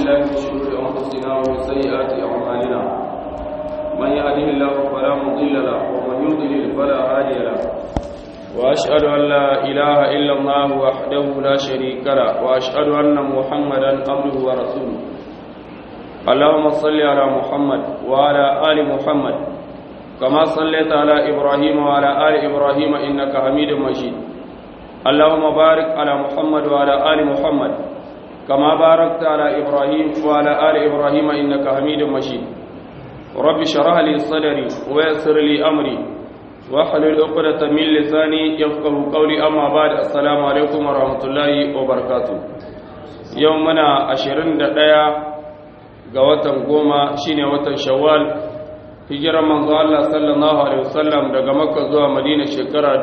بالله من شرور أنفسنا ومن سيئات أعمالنا من يهده الله فلا مضل له ومن يضلل فلا هادي له وأشهد أن لا إله إلا الله وحده لا شريك له وأشهد أن محمدا عبده ورسوله اللهم صل على محمد وعلى آل محمد كما صليت على إبراهيم وعلى آل إبراهيم إنك حميد مجيد اللهم بارك على محمد وعلى آل محمد كما باركت على إبراهيم وعلى آل إبراهيم إنك حميد مجيد رب شرح لي صدري ويسر لي أمري واحلل عقدة من لساني يفقه قولي أما بعد السلام عليكم ورحمة الله وبركاته يومنا عشرين دقيقة ga watan goma shine watan shawwal hijirar manzo Allah sallallahu alaihi wasallam daga makka zuwa madina shekara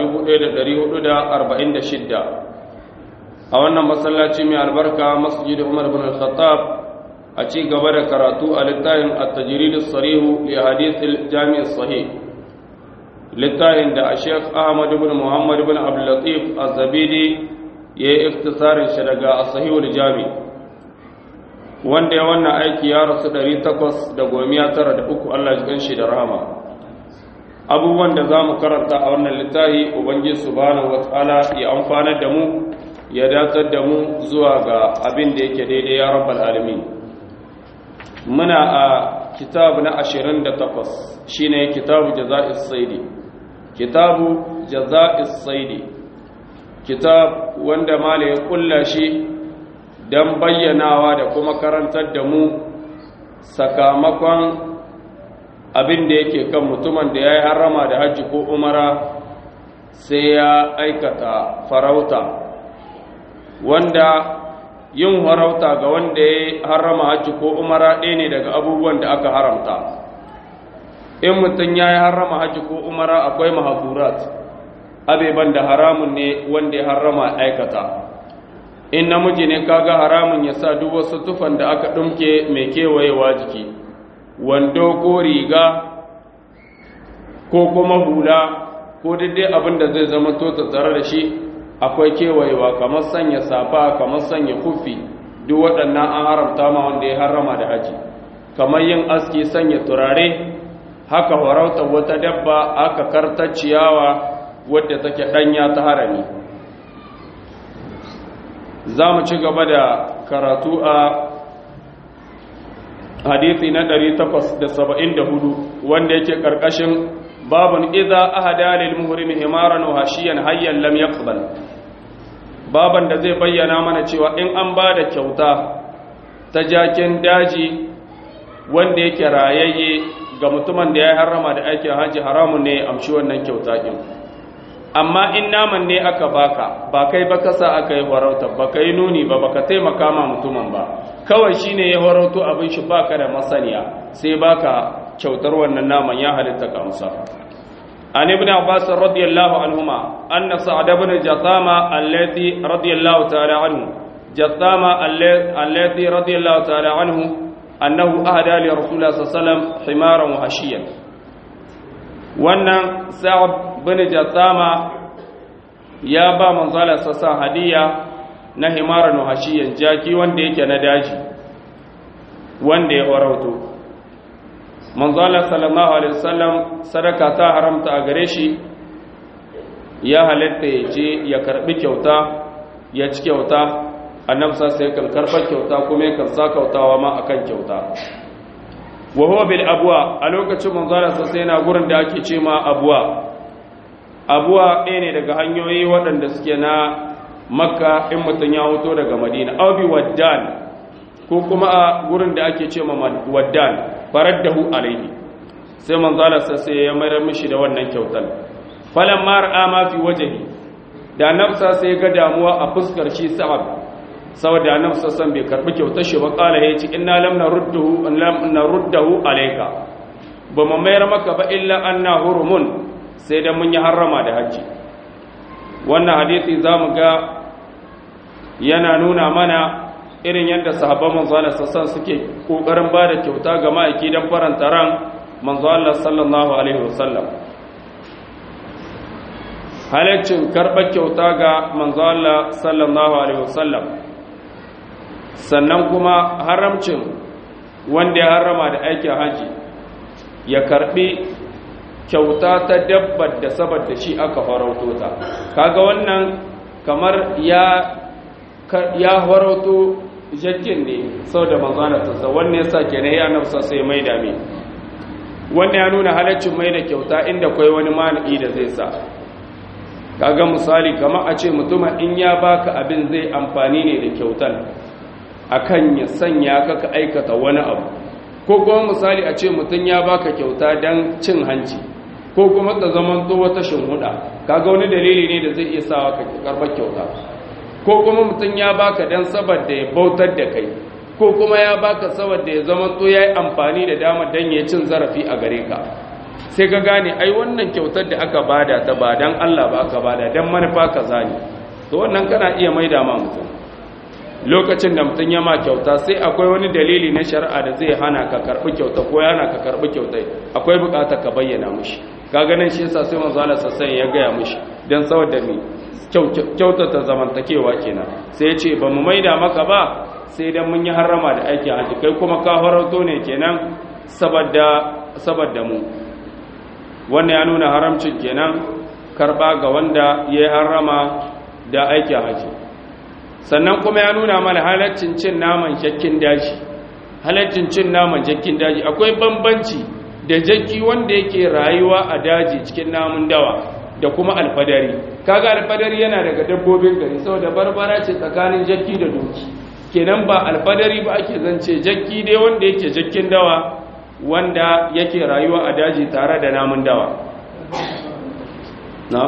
1446 a wannan masallaci mai albarka masjid Umar bin al-Khattab a ci gaba da karatu a littafin at-tajrid as-sarih li hadith al-jami' as-sahih littafin da Sheikh Ahmad ibn Muhammad ibn Abdul Latif az-Zabidi yayi iftisarin shi daga as-sahih al-jami' wanda ya wannan aiki ya rasu ɗari takwas da gomiya tara da uku Allah ji shi da rahama abubuwan da za mu karanta a wannan littafi ubangi subhanahu wataala ya amfanar da mu ya datar da mu zuwa ga abin da yake daidai ya rabbal alamin muna a kitabu na ashirin da takwas shine kitabu jaza'is saidi kitabu jaza'is saidi kitab wanda mala ya kulla shi don bayyanawa da kuma karantar da mu sakamakon abin da yake kan mutumin da ya yi harama da hajji ko umara sai ya aikata farauta wanda yin farauta ga wanda ya yi harama hajji ko umara ɗaya ne daga abubuwan da aka haramta in mutum ya yi harama hajji ko umara akwai mahazurat abeban da haramun ne wanda ya harama aikata in namiji ne kaga haramun ya sa duk wasu tufan da aka ɗumke mai kewayewa jiki wando ko riga ko kuma hula ko daidai abin da zai zama to tare da shi akwai kewayewa kamar sanya safa kamar sanya kufi duk waɗannan an haramta ma wanda ya harama da haji kamar yin aski sanya turare haka farautar wata dabba aka karta ciyawa wadda take ɗanya ta harami za mu ci gaba da karatu a hadithi na 874 wanda yake karkashin babun idza ahada lil muhrim himaran wa hashiyan hayyan lam yaqbal baban da zai bayyana mana cewa in an ba da kyauta ta jakin daji wanda yake rayayye ga mutumin da ya harrama da aikin haji haramun ne ya amshi wannan kyauta din amma in naman ne aka baka ba kai ba kasa aka yi farauta ba ka yi nuni ba baka taimaka ma mutumin ba kawai shine ya farauto abin shi baka da masaniya sai baka kyautar wannan naman ya halitta ka amsa an ibn abbas radiyallahu anhuma anna sa'ad ibn jatama alladhi radiyallahu ta'ala anhu jatama alladhi radiyallahu ta'ala anhu annahu ahada li rasulillah sallallahu alaihi wasallam himaran wa hashiyan wannan sa'ad bin jatsama ya ba manzala sassan hadiya na himaran hashiyan jaki wanda yake na daji wanda ya warauto manzala sallallahu alaihi wasallam sadaka ta haramta a gare shi ya halatta ya je ya karbi kyauta ya ci kyauta annabsa sai kan karbar kyauta kuma ya kan sa kautawa ma akan kyauta wa huwa bil abwa a lokacin manzala sai yana gurin da ake ce ma abwa abuwa ɗaya ne daga hanyoyi waɗanda suke na makka in mutum ya hoto daga madina aubi waddan ko kuma a gurin da ake ce ma waddan farar da hu alaihi sai manzalarsa sai ya mayar mishi da wannan kyautar falon mara ama fi wajahi da nafsa sai ga damuwa a fuskar shi sa'ad saboda nafsa san bai karbi kyautar shi ba kala ya ce inna lam naruddahu lam naruddahu alayka ba mu mayar maka ba illa anna hurumun sai da mun yi harrama da hajji wannan hadisi za mu ga yana nuna mana irin yadda sahabban manzo Allah sassan suke kokarin ba da kyauta ga ma'aiki don faranta ran manzo Allah sallallahu alaihi wasallam halaccin karɓar kyauta ga manzo Allah sallallahu alaihi wasallam sannan kuma haramcin wanda ya harama da aikin haji ya karbi kyauta ta dabbar da saboda shi aka farauto ta kaga wannan kamar ya ya farauto jakin ne saboda manzana ta wannan yasa kenan ya nafsa sai mai dame wannan ya nuna halaccin mai da kyauta inda kai wani mani da zai sa kaga misali kamar a ce mutumin in ya baka abin zai amfani ne da kyautar akan ya sanya ka ka aikata wani abu ko kuma misali a ce mutum ya baka kyauta don cin hanci ko kuma ta zaman to wata shinhuda kaga wani dalili ne da zai iya sawa ka karbar kyauta ko kuma mutum ya baka dan saboda ya bautar da kai ko kuma ya baka saboda ya zaman to yayi amfani da dama dan ya cin zarafi a gare ka sai ka gane ai wannan kyautar da aka bada ta ba dan Allah ba aka bada dan manufa kaza ne to wannan kana iya maida ma mutum lokacin da mutum ya ma kyauta sai akwai wani dalili na shari'a da zai hana ka karbi kyauta ko yana ka karbi kyautai akwai bukatar ka bayyana mushi ka ganin shi yasa sai manzo Allah sassan ya gaya mushi dan saboda ni kyautata zamantakewa kenan sai ya ce ba mu maida maka ba sai dan mun yi harrama da aikin haji kai kuma ka farauto ne kenan saboda saboda mu wannan ya nuna haramcin kenan karba ga wanda ya harrama da aikin haji sannan kuma ya nuna mana halaccin cin naman jakkin daji halaccin cin naman jakkin daji akwai bambanci da jakki wanda yake rayuwa a daji cikin namun dawa da kuma alfadari kaga alfadari yana daga dabbobin gari saboda barbara ce tsakanin jakki da doki kenan ba alfadari ba ake zance jakki dai wanda yake jakkin dawa wanda yake rayuwa a daji tare da namun dawa na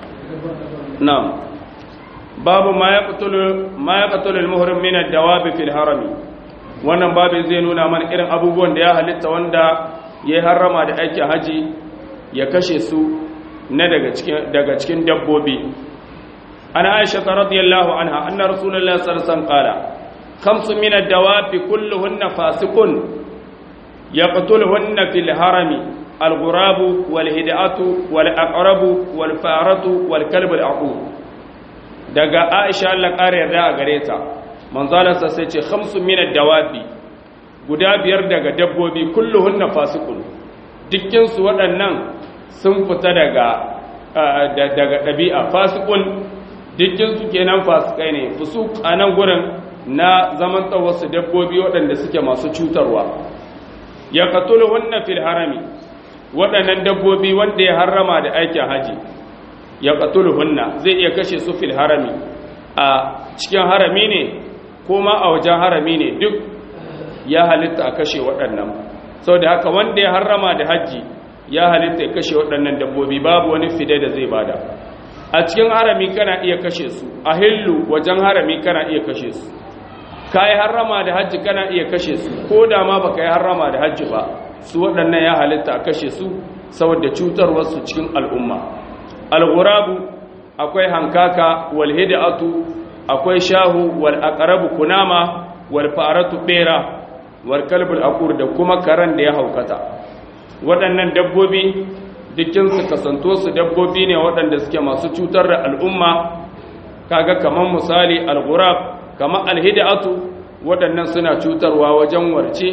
na babu ma ya ƙatulu al-muhrim min ad-dawabi fil harami wannan babin zai nuna mana irin abubuwan da ya halitta wanda ya harrama da aikin haji ya kashe su na daga cikin daga cikin dabbobi ana aisha radiyallahu anha anna rasulullahi sallallahu alaihi wasallam qala khamsu min ad-dawabi kulluhunna fasiqun yaqtuluhunna fil harami al-ghurabu wal hid'atu wal aqrabu wal faratu wal kalbu al-aqub daga aisha Allah ƙara yarda a gare ta manzalarsa sai ce hamsin minar dawabi guda biyar daga dabbobi kulluhunna fasikun dukkinsu waɗannan sun fita daga daga ɗabi'a fasikun dukkinsu kenan fasikai ne fusuk a nan gurin na zaman wasu dabbobi waɗanda suke masu cutarwa ya katuluhunna fil harami waɗannan dabbobi wanda ya harrama da aikin haji ya hunna zai iya kashe su fil harami a cikin harami ne ko ma a wajen harami ne duk ya halitta a kashe waɗannan sau da haka wanda ya harrama da hajji ya halitta ya kashe waɗannan dabbobi babu wani fide da zai bada a cikin harami kana iya kashe su a hillu wajen harami kana iya kashe su ka yi harrama da hajji kana iya kashe su ko da ma ba ka yi harrama da hajji ba su waɗannan ya halitta a kashe su saboda cutarwarsu cikin al'umma al-ghurabu akwai hankaka wal hid'atu akwai shahu wal aqrabu kunama wal faratu bera wal kalbul aqur da kuma karan da ya haukata waɗannan dabbobi dukkin su kasanto su dabbobi ne waɗanda suke masu cutar da al'umma kaga kaman misali al-ghurab kaman al-hid'atu waɗannan suna cutarwa wajen warce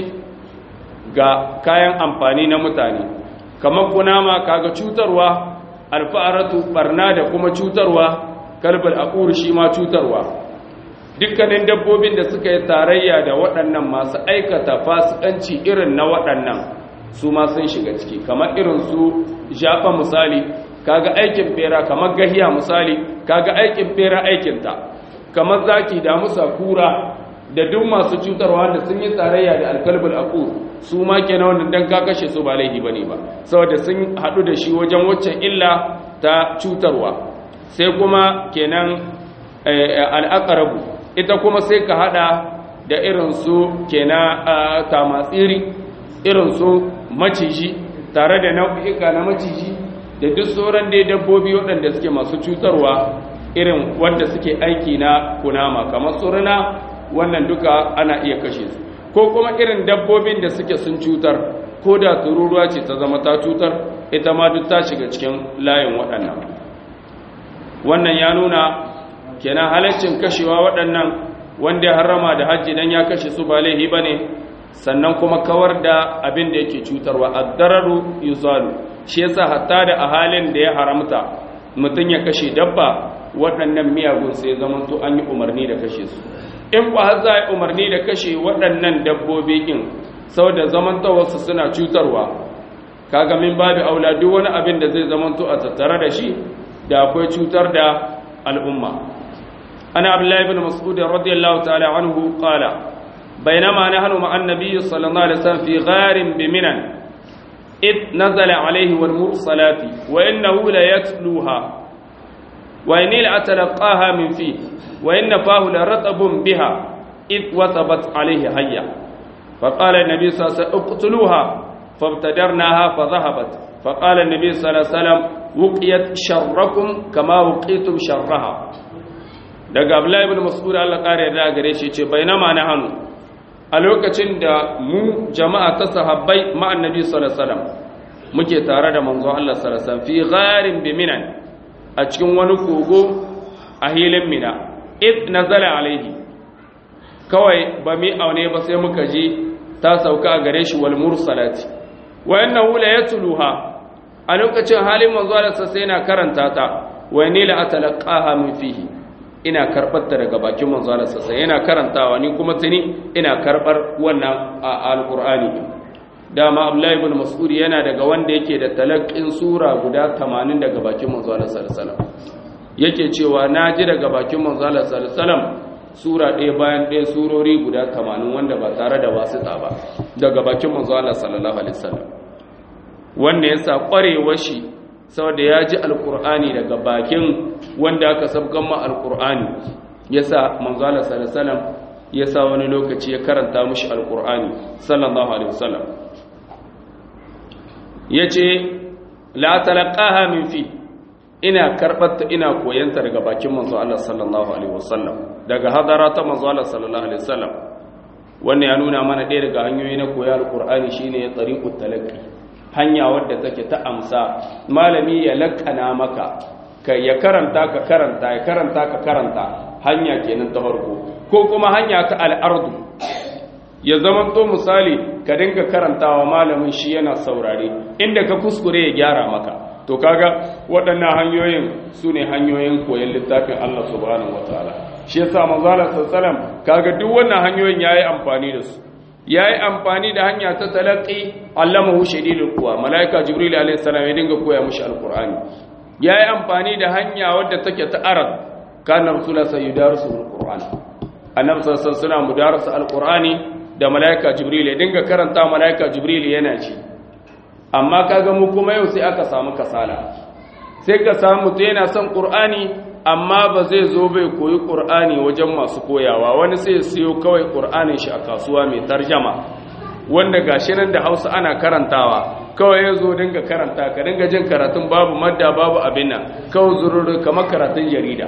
ga kayan amfani na mutane kaman kunama kaga cutarwa alfa'aratu barna da kuma cutarwa kalbal aqur shi ma cutarwa dukkanin dabbobin da suka yi tarayya da waɗannan masu aikata fasikanci irin na waɗannan su ma sun shiga ciki kamar irin su jafa misali kaga aikin bera kamar gahiya misali kaga aikin bera aikinta kamar zaki da musa kura da duk masu cutarwa da sun yi tarayya da alkalbul aqur su ma kenan wannan dan ka kashe su ba laifi bane ba saboda sun hadu da shi wajen waccan illa ta cutarwa sai kuma kenan al'aqrabu ita kuma sai ka hada da irin su kenan tamatsiri irin su maciji tare da nau'ika na maciji da duk sauran dai dabbobi waɗanda suke masu cutarwa irin wanda suke aiki na kunama kamar suruna wannan duka ana iya kashe su ko kuma irin dabbobin da suke sun cutar ko da tururuwa ce ta zama ta cutar ita ma duk ta shiga cikin layin waɗannan wannan ya nuna kenan halaccin kashewa waɗannan wanda ya harama da hajji dan ya kashe su ba laihi bane sannan kuma kawar da abin da yake cutarwa ad-dararu yuzalu shi yasa hatta da a halin da ya haramta mutum ya kashe dabba waɗannan miyagun sai zaman to an yi umarni da kashe su in ba har za a yi umarni da kashe waɗannan dabbobi kin saboda zamantawarsu suna cutarwa kaga min babu aula duk wani abin da zai zamanto a tattare da shi da akwai cutar da al'umma ana abdullahi ibn mas'ud radiyallahu ta'ala anhu qala bainama nahnu ma'a an-nabiy sallallahu alaihi wasallam fi gharin bi minan id nazala alayhi wal mursalati wa innahu la yatluha wa inni la atalaqaha min fi wa inna fahu la ratabun biha id wasabat alayhi hayya فقال النبي صلى الله عليه وسلم اقتلوها فابتدرناها فذهبت فقال النبي صلى الله عليه وسلم وقيت شركم كما وقيتم شرها daga Abdullahi ibn Mas'ud Allah kare da gare shi ce bainama na hannu a lokacin da mu jama'a ta sahabbai ma annabi sallallahu alaihi wasallam muke tare da manzo Allah sallallahu alaihi wasallam fi gharin bi minan a cikin wani kogo a hilin mina id nazala alaihi kawai ba mi aune ba sai muka ji ta sauka a gare shi wal mursalati wa innahu la yatluha a lokacin halin manzo Allah sai yana karanta ta wa ni la atalaqaha min fihi ina karbar ta daga bakin manzo Allah sai yana karantawa ni kuma tuni ina karbar wannan alqur'ani dama Abdullahi ibn Mas'ud yana daga wanda yake da talaqqin sura guda 80 daga bakin manzo Allah sallallahu alaihi wasallam yake cewa naji daga bakin manzo Allah sallallahu alaihi wasallam sura ɗaya bayan ɗaya surori guda 80 wanda ba tare da wasita ba daga bakin manzo Allah sallallahu alaihi wasallam wanda yasa kwarewar shi saboda ya ji alkur'ani daga bakin wanda aka sabgan ma alkur'ani yasa manzo Allah sallallahu alaihi wasallam yasa wani lokaci ya karanta mushi alkur'ani sallallahu alaihi wasallam yace la talaqaha min fi ina karbatta ina koyanta daga bakin manzo Allah sallallahu alaihi wasallam daga hadara ta manzo Allah sallallahu alaihi wasallam wannan ya nuna mana ɗaya daga hanyoyi na koyar alkur'ani shine tariqut talaqqi hanya wadda take ta amsa malami ya lakana maka ka ya karanta ka karanta ya karanta ka karanta hanya kenan ta farko ko kuma hanya ta al'ardu ya zama to misali ka dinga karantawa malamin shi yana saurare inda ka kuskure ya gyara maka to kaga waɗannan hanyoyin su ne hanyoyin koyon littafin Allah subhanahu wataala shi yasa manzo Allah sallallahu alaihi wasallam kaga duk wannan hanyoyin yayi amfani da su ya yi amfani da hanya ta talaƙi allamahu shadidul kuwa mala'ika jibril a.s. ya dinga koya mushi alkur'ani ya yi amfani da hanya wadda take ta arab kanar sula sai yudarsu alkur'ani annab sassan suna mudarasa alkur'ani da mala'ika jibril ya dinga karanta mala'ika jibril yana ci amma kaga mu kuma yau sai aka samu kasala sai ka samu mutum yana son qur'ani amma ba zai zo bai koyi ƙur'ani wajen masu koyawa wani sai siyo kawai ƙur'anin shi a kasuwa mai tarjama wanda gashi nan da hausa ana karantawa kawai ya zo dinga karanta ka dinga jin karatun babu madda babu abin nan kawai zururu kamar karatun jarida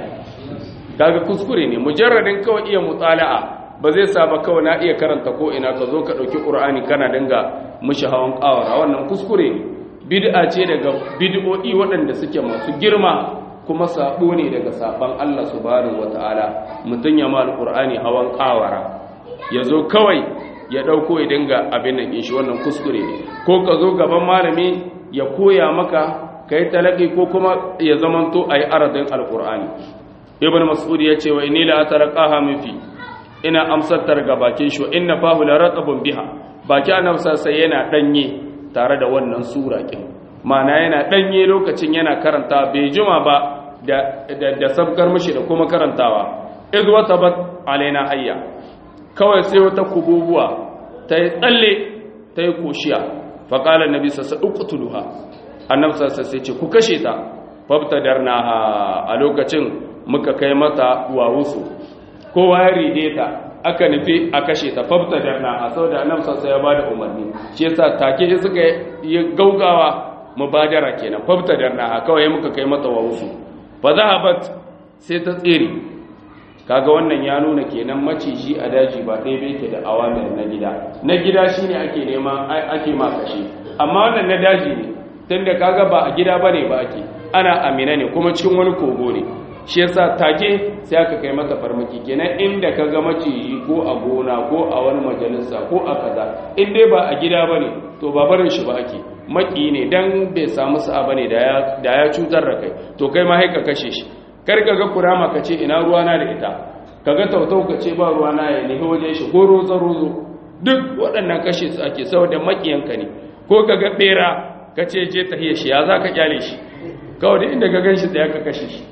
kaga kuskure ne mujarradin kawai iya mutala'a ba zai sa ba kawai na iya karanta ko ina ka zo ka ɗauki ƙur'ani kana dinga mushi hawan ƙawara wannan kuskure ne bid'a ce daga bid'o'i waɗanda suke masu girma kuma sabo ne daga saban Allah subhanahu wataala mutun ya mal qur'ani hawan kawara yazo kawai ya dauko ya dinga abin nan shi wannan kuskure ne ko ka zo gaban malami ya koya maka kai talaki ko kuma ya zamanto ayi aradin alqur'ani ibn mas'ud ya ce wa inni la atarqaha min fi ina amsar ga bakin shi inna fahu la ratabun biha baki annabi sai yana danye tare da wannan sura kin mana yana danye lokacin yana karanta bai juma ba da da sabkar mishi da kuma karantawa iz watabat alaina hayya kawai sai wata kububuwa ta yi tsalle ta yi koshiya fa qala annabi sallallahu alaihi uqtuluha annabi sallallahu alaihi ce ku kashe ta fabtadarnaha a lokacin muka kai mata wawusu kowa ya ride ta aka nufi a kashe ta fabtadarnaha saboda annabi sallallahu ya bada umarni shi yasa take suka yi gaugawa mubadara kenan fabtadarnaha kawai muka kai mata wawusu fa zahabat sai ta tsere kaga wannan ya nuna kenan maciji a daji ba ɗaya bai ke da awamir na gida na gida shine ake nema ake ma kashe amma wannan na daji ne tunda kaga ba a gida bane ba ake ana amina ne kuma cikin wani kogo ne shi yasa take sai aka kai mata farmaki kenan inda ka ga maciji ko a gona ko a wani majalisa ko a kaza in dai ba a gida bane to ba barin shi ba ake maki ne dan bai samu sa'a bane da ya da ya cutar da kai to kai ma haika kashe shi kar ka ga kurama ka ce ina ruwa na da ita kaga tautau ka ce ba ruwa na ya nihi wajen shi ko rozo rozo duk waɗannan kashe su ake saboda makiyanka ne ko kaga bera ka ce je tahiya shi ya za ka kyale shi kawai da inda ka gan shi tsaya ka kashe shi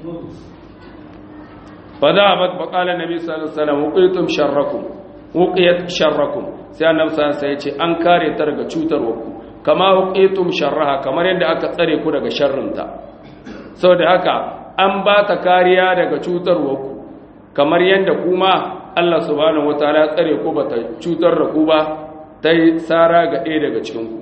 fa za a bat baƙalar nabi sallallahu alaihi wasallam wuqitum sharrakum wuqiyat sharrakum sai annabi sallallahu alaihi wasallam ya ce an kare ta daga cutarwarku kama wuqitum sharraha kamar yadda aka tsare ku daga sharrinta saboda haka an ba ta kariya daga cutarwarku kamar yadda kuma Allah subhanahu wataala ya tsare ku bata cutar da ku ba ta yi tsara ga ɗaya daga cikinku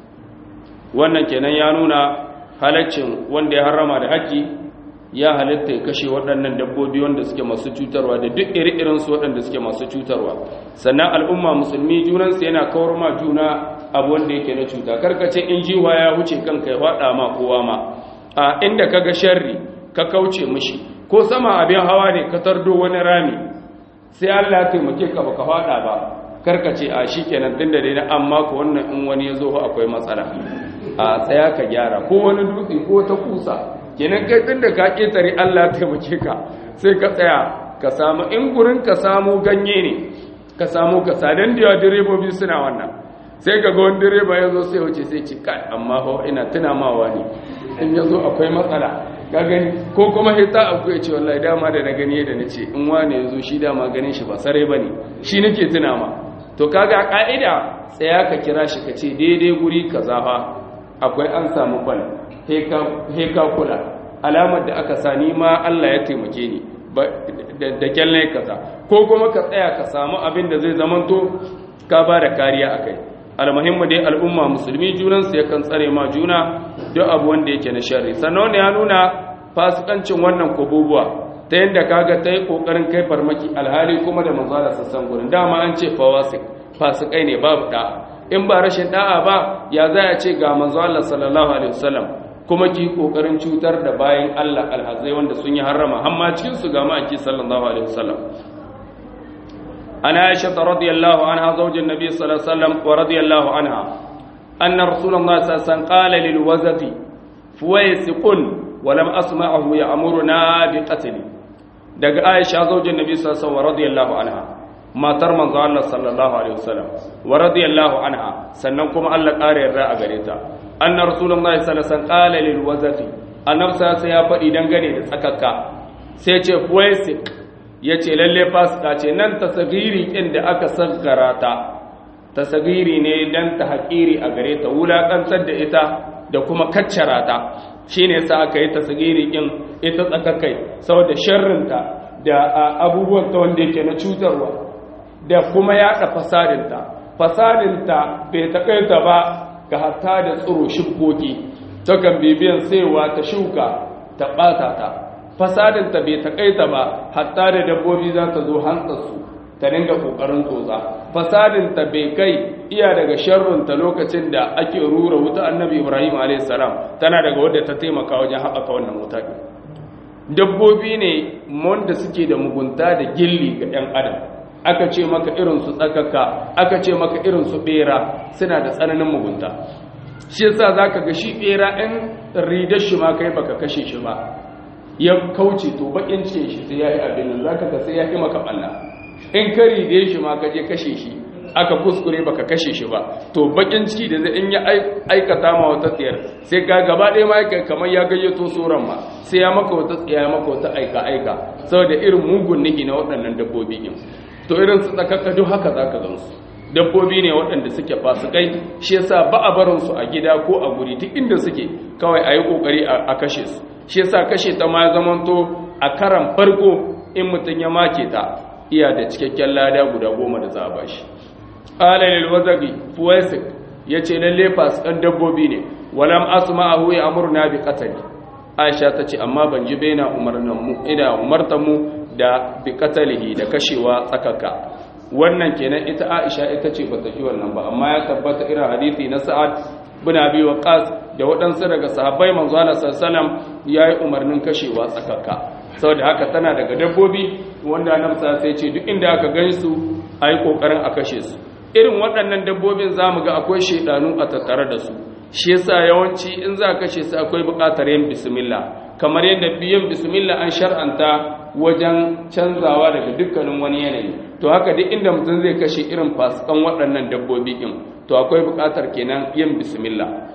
wannan kenan ya nuna halaccin wanda ya harama da haƙƙi ya halitta ya kashe waɗannan dabbobi wanda suke masu cutarwa da duk iri su waɗanda suke masu cutarwa sannan al'umma musulmi junansu yana kawar ma juna abu wanda yake na cuta karkace in jiwa ya wuce kanka ya faɗa ma kowa ma a inda ka ga sharri ka kauce mishi ko sama abin hawa ne ka tardo wani rami sai Allah ya taimake ka baka faɗa ba karkace a shikenan tunda dai na amma ko wannan in wani ya zo akwai matsala a tsaya ka gyara ko wani dutse ko ta kusa kenan kai tun da ka ƙetare Allah taimake ka sai ka tsaya ka samu in gurin ka samu ganye ne ka samu ka sadan da yawa direbobi suna wannan sai ka ga wani direba ya zo sai wuce sai ce kai amma ho ina tuna mawa ne in ya zo akwai matsala ka gani ko kuma hita akwai ce wallahi dama da na gani da na ce in wane ya zo shi dama ganin shi ba sare ba ne shi nake tuna ma to kaga ka'ida tsaya ka kira shi ka ce daidai guri kaza fa akwai an samu kwal heka kula alamar da aka sani ma Allah ya taimake ni da kyalle kaza ko kuma ka tsaya ka samu abin da zai zamanto ka ba da kariya a kai almuhimmu dai al'umma musulmi junansu yakan tsare ma juna duk abu wanda yake na sharri sannan ya nuna fasikancin wannan kububuwa ta yadda kaga ta yi ƙoƙarin kai farmaki alhali kuma da manzala sassan gurin dama an ce fawasik fasikai ne babu da'a in ba rashin da'a ba ya za a ce ga manzo Allah sallallahu alaihi wasallam kuma ki kokarin cutar da bayan Allah alhazai wanda sun yi harrama amma cikin su ga maki sallallahu alaihi wasallam ana Aisha radhiyallahu anha zaujin Nabi sallallahu alaihi wasallam wa radiyallahu anha anna Rasulullah sallallahu alaihi wasallam qala lil wazati fuwaysiqun wa lam asma'ahu ya'muruna bi qatli daga Aisha zaujin Nabi sallallahu alaihi wasallam radiyallahu anha matar manzo Allah sallallahu alaihi wasallam wa radiyallahu anha sannan kuma Allah ƙara yarda a gare ta anna rasulullahi sallallahu alaihi wasallam qala lil wazati annabi sai ya faɗi dangane da tsakakka sai ce fuwaisik yace lalle fasika ce nan tasagiri din da aka saggara ta tasagiri ne dan ta haƙiri a gare ta wulakantar da ita da kuma kaccara ta shine yasa aka yi tasagiri din ita tsakakkai saboda sharrinta da abubuwan ta wanda yake na cutarwa da kuma yaɗa fasadinta fasadinta bai taƙaita ba ga hatta da tsoro shibkoki takan bibiyan saiwa ta shuka ta ɓata ta fasadinta bai taƙaita ba hatta da dabbobi za ta zo hantsarsu ta dinga ƙoƙarin tsotsa fasadinta bai kai iya daga sharrunta lokacin da ake rura wuta annabi ibrahim a.s. tana daga wadda ta taimaka wajen haɓaka wannan wuta dabbobi ne wanda suke da mugunta da gilli ga 'yan adam aka ce maka irin su tsakaka aka ce maka irin su bera suna da tsananin mugunta shi yasa zaka ga shi bera in ridar shi ma kai baka kashe shi ba ya kauce to bakin ce shi sai yayi abin nan zaka ga sai ya yi maka balla in ka ride shi ma ka je kashe shi aka kuskure baka kashe shi ba to bakin ciki da zai in ya aikata ma wata tsiyar sai ka gaba ɗaya ma yake kamar ya gayyato tsoron ma sai ya maka wata tsiya ya maka wata aika aika saboda irin mugun niki na waɗannan dabbobi din to irin su tsakakka duk haka zaka gansu dabbobi ne waɗanda suke fasikai shi yasa ba a barin su a gida ko a guri duk inda suke kawai a yi kokari a kashe su shi yasa kashe ta ma zamanto a karan farko in mutum ya make ta iya da cikakken lada guda goma da za a bashi qala lil wazagi fuwaisik yace lalle fasikan dabbobi ne walam asma'ahu ya'muruna bi qatli aisha tace amma ban ji baina umarnan mu ina umartan mu da bi qatlihi da kashewa tsakaka wannan kenan ita aisha ita ce bata ji wannan ba amma ya tabbata irin hadisi na sa'ad bin abi waqas da waɗansu daga sahabbai manzo Allah sallallahu alaihi wasallam yayi umarnin kashewa tsakaka saboda haka tana daga dabbobi wanda annabi sai ce duk inda aka gan su ayi kokarin a kashe su irin waɗannan dabbobin zamu ga akwai shedanu a tattare da su shi yasa yawanci in za ka kashe su akwai buƙatar yin bismillah kamar yadda biyan bismillah an shar'anta wajen canzawa daga dukkanin wani yanayi to haka duk inda mutum zai kashe irin fasikan waɗannan dabbobi din to akwai buƙatar kenan yin bismillah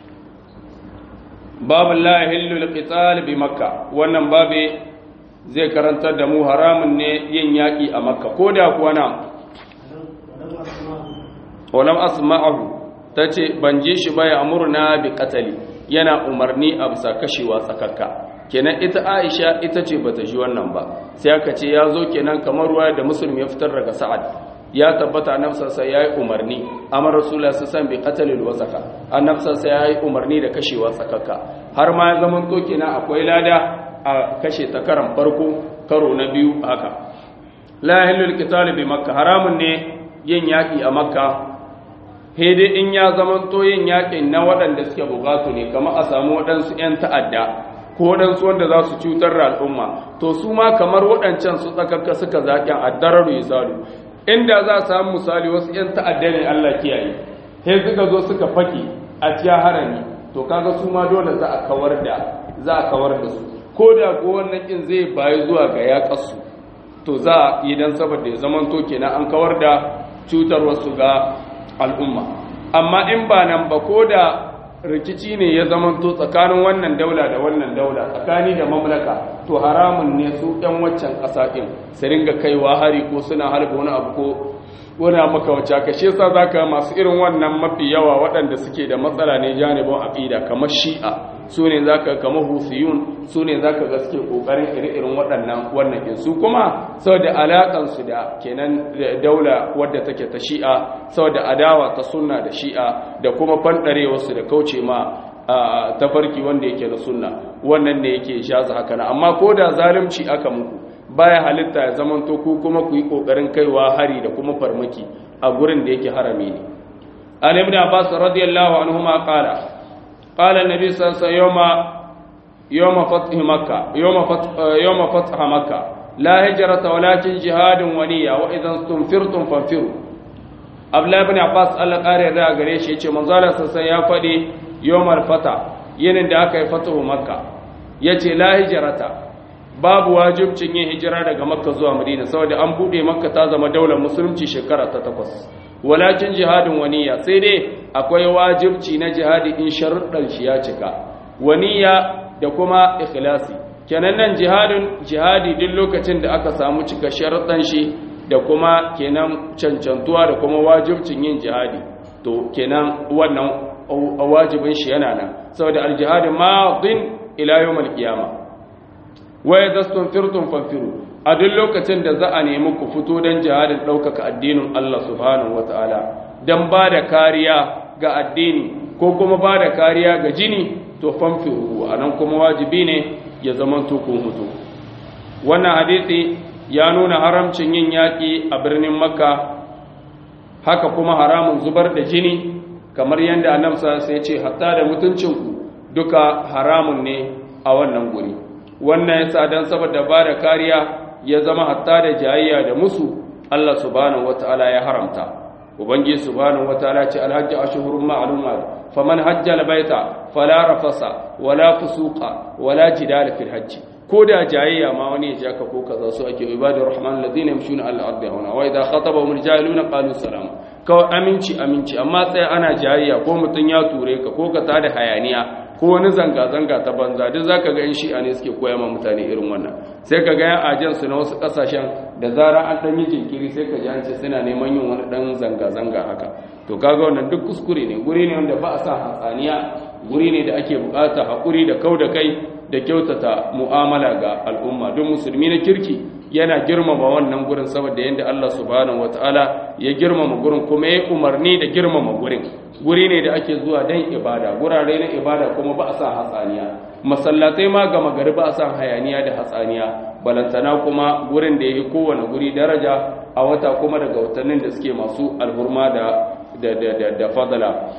babu la yahillu al bi makka wannan babe zai karantar da mu haramun ne yin yaƙi a makka ko da kuwa na walam asma'ahu ta ce ban ji shi ba ya amurna bi katali yana umarni a bisa kashewa tsakakka kenan ita aisha ita ce bata ji wannan ba sai aka ce ya zo kenan kamar ruwa da musulmi ya fitar daga sa'ad ya tabbata annabsa ya yi umarni amma rasulullah su san bi qatalil wasaka annabsa ya yi umarni da kashewa tsakakka har ma ya zaman to kenan akwai lada a kashe ta karan farko karo na biyu haka la yahillu al bi makka haramun ne yin yaki a makka dai in ya zamanto yin yakin na waɗanda suke bukatu ne kamar a samu waɗansu 'yan ta'adda ko waɗansu wanda za su cutar da al'umma to su ma kamar waɗancan su tsakakka suka zaƙin addararu ya salu inda za a samu misali wasu 'yan ta'adda ne Allah kiyaye sai suka zo suka faki a cikin harami to kaga su ma dole za a kawar da za a kawar da su ko da ko wannan kin zai bayi zuwa ga yaƙarsu to za a yi dan saboda ya zamanto kenan an kawar da cutar wasu ga al'umma amma in ba nan ba ko da rikici ne ya zamanto tsakanin wannan daula da wannan daula tsakani da mamlaka to haramun ne su ɗan waccan ƙasa ɗin su ringa kaiwa hari ko suna harba wani abu ko wani maka wacce ka shi yasa zaka masu irin wannan mafi yawa waɗanda suke da matsala ne janibin aqida kamar shi'a su ne zaka kamar husiyun su ne zaka ga suke kokarin iri-irin waɗannan wannan ɗin su kuma saboda alaƙan su da kenan daula wadda take ta shi'a saboda adawa ta sunna da shi'a da kuma fanɗarewa su da kauce ma tafarki wanda yake na sunna wannan ne yake shaza haka na amma ko da zalunci aka muku baya halitta ya zamanto ku kuma ku yi kokarin kaiwa hari da kuma farmaki a gurin da yake harami ne an ibn abbas radiyallahu anhuma qala qala an-nabi sallallahu alaihi wasallam yawma fath makkah yawma fath yawma fath makkah la hijrata walakin jihadun wa niyya wa idan tunfirtum fanfiru abdullah ibn abbas Allah kare da gare shi yace manzo Allah sallallahu ya fadi yawmal fata yinin da aka yi fatuhu makka yace la hijrata babu wajibcin yin hijira daga makka zuwa madina saboda an bude makka ta zama daular musulunci shekara ta takwas walakin jihadin waniya sai dai akwai wajibci na jihadi in sharuɗan shi ya cika waniya da kuma ikhlasi kenan nan jihadin jihadi duk lokacin da aka samu cika sharuɗan shi da kuma kenan cancantuwa da kuma wajibcin yin jihadi to kenan wannan wajibin shi yana nan saboda aljihadin madin ila yawmal qiyamah waya dastun firtun fanfiru a duk lokacin da za a nemi ku fito don jihadin ɗaukaka addinin Allah subhanahu wa ta'ala don ba da kariya ga addini ko kuma ba da kariya ga jini to fanfiru a nan kuma wajibi ne ya zama tukun hutu wannan hadisi ya nuna haramcin yin yaƙi a birnin makka haka kuma haramun zubar da jini kamar yadda annabsa sai ce hatta da mutuncinku duka haramun ne a wannan guri wannan yasa dan saboda ba da kariya ya zama hatta da jayayya da musu Allah subhanahu wataala ya haramta ubangi subhanahu wataala ce alhajj ashhurun ma'lumat faman hajja albayta fala rafasa wala fusuqa wala jidal fil hajj ko da jayayya ma wani ya jaka ko kaza su ake ibadur rahman alladhina yamshuna ala al-ardi hauna wa idha khatabahum al-jahiluna qalu salama kawai aminci aminci amma sai ana jayayya ko mutun ya ture ka ko ka tada hayaniya ko wani zanga-zanga ta banza duk za ka ga yin shi'a ne suke koya ma mutane irin wannan sai ka ga yan ajansu na wasu ƙasashen da zara an ɗan yi jinkiri sai ka ji an ce suna neman yin wani ɗan zanga-zanga haka to kaga wannan duk kuskure ne guri ne wanda ba a sa hatsaniya guri ne da ake buƙata haƙuri da kau da kai da kyautata mu'amala ga al'umma don musulmi na kirki yana girmama wannan gurin saboda yadda Allah subhanahu wataala ya girmama gurin kuma ya umarni da girmama gurin guri ne da ake zuwa don ibada gurare na ibada kuma ba a sa hatsaniya masallatai ma gama gari ba a sa hayaniya da hatsaniya balantana kuma gurin da ya yi kowane guri daraja a wata kuma daga watannin da suke masu alhurma da da fadala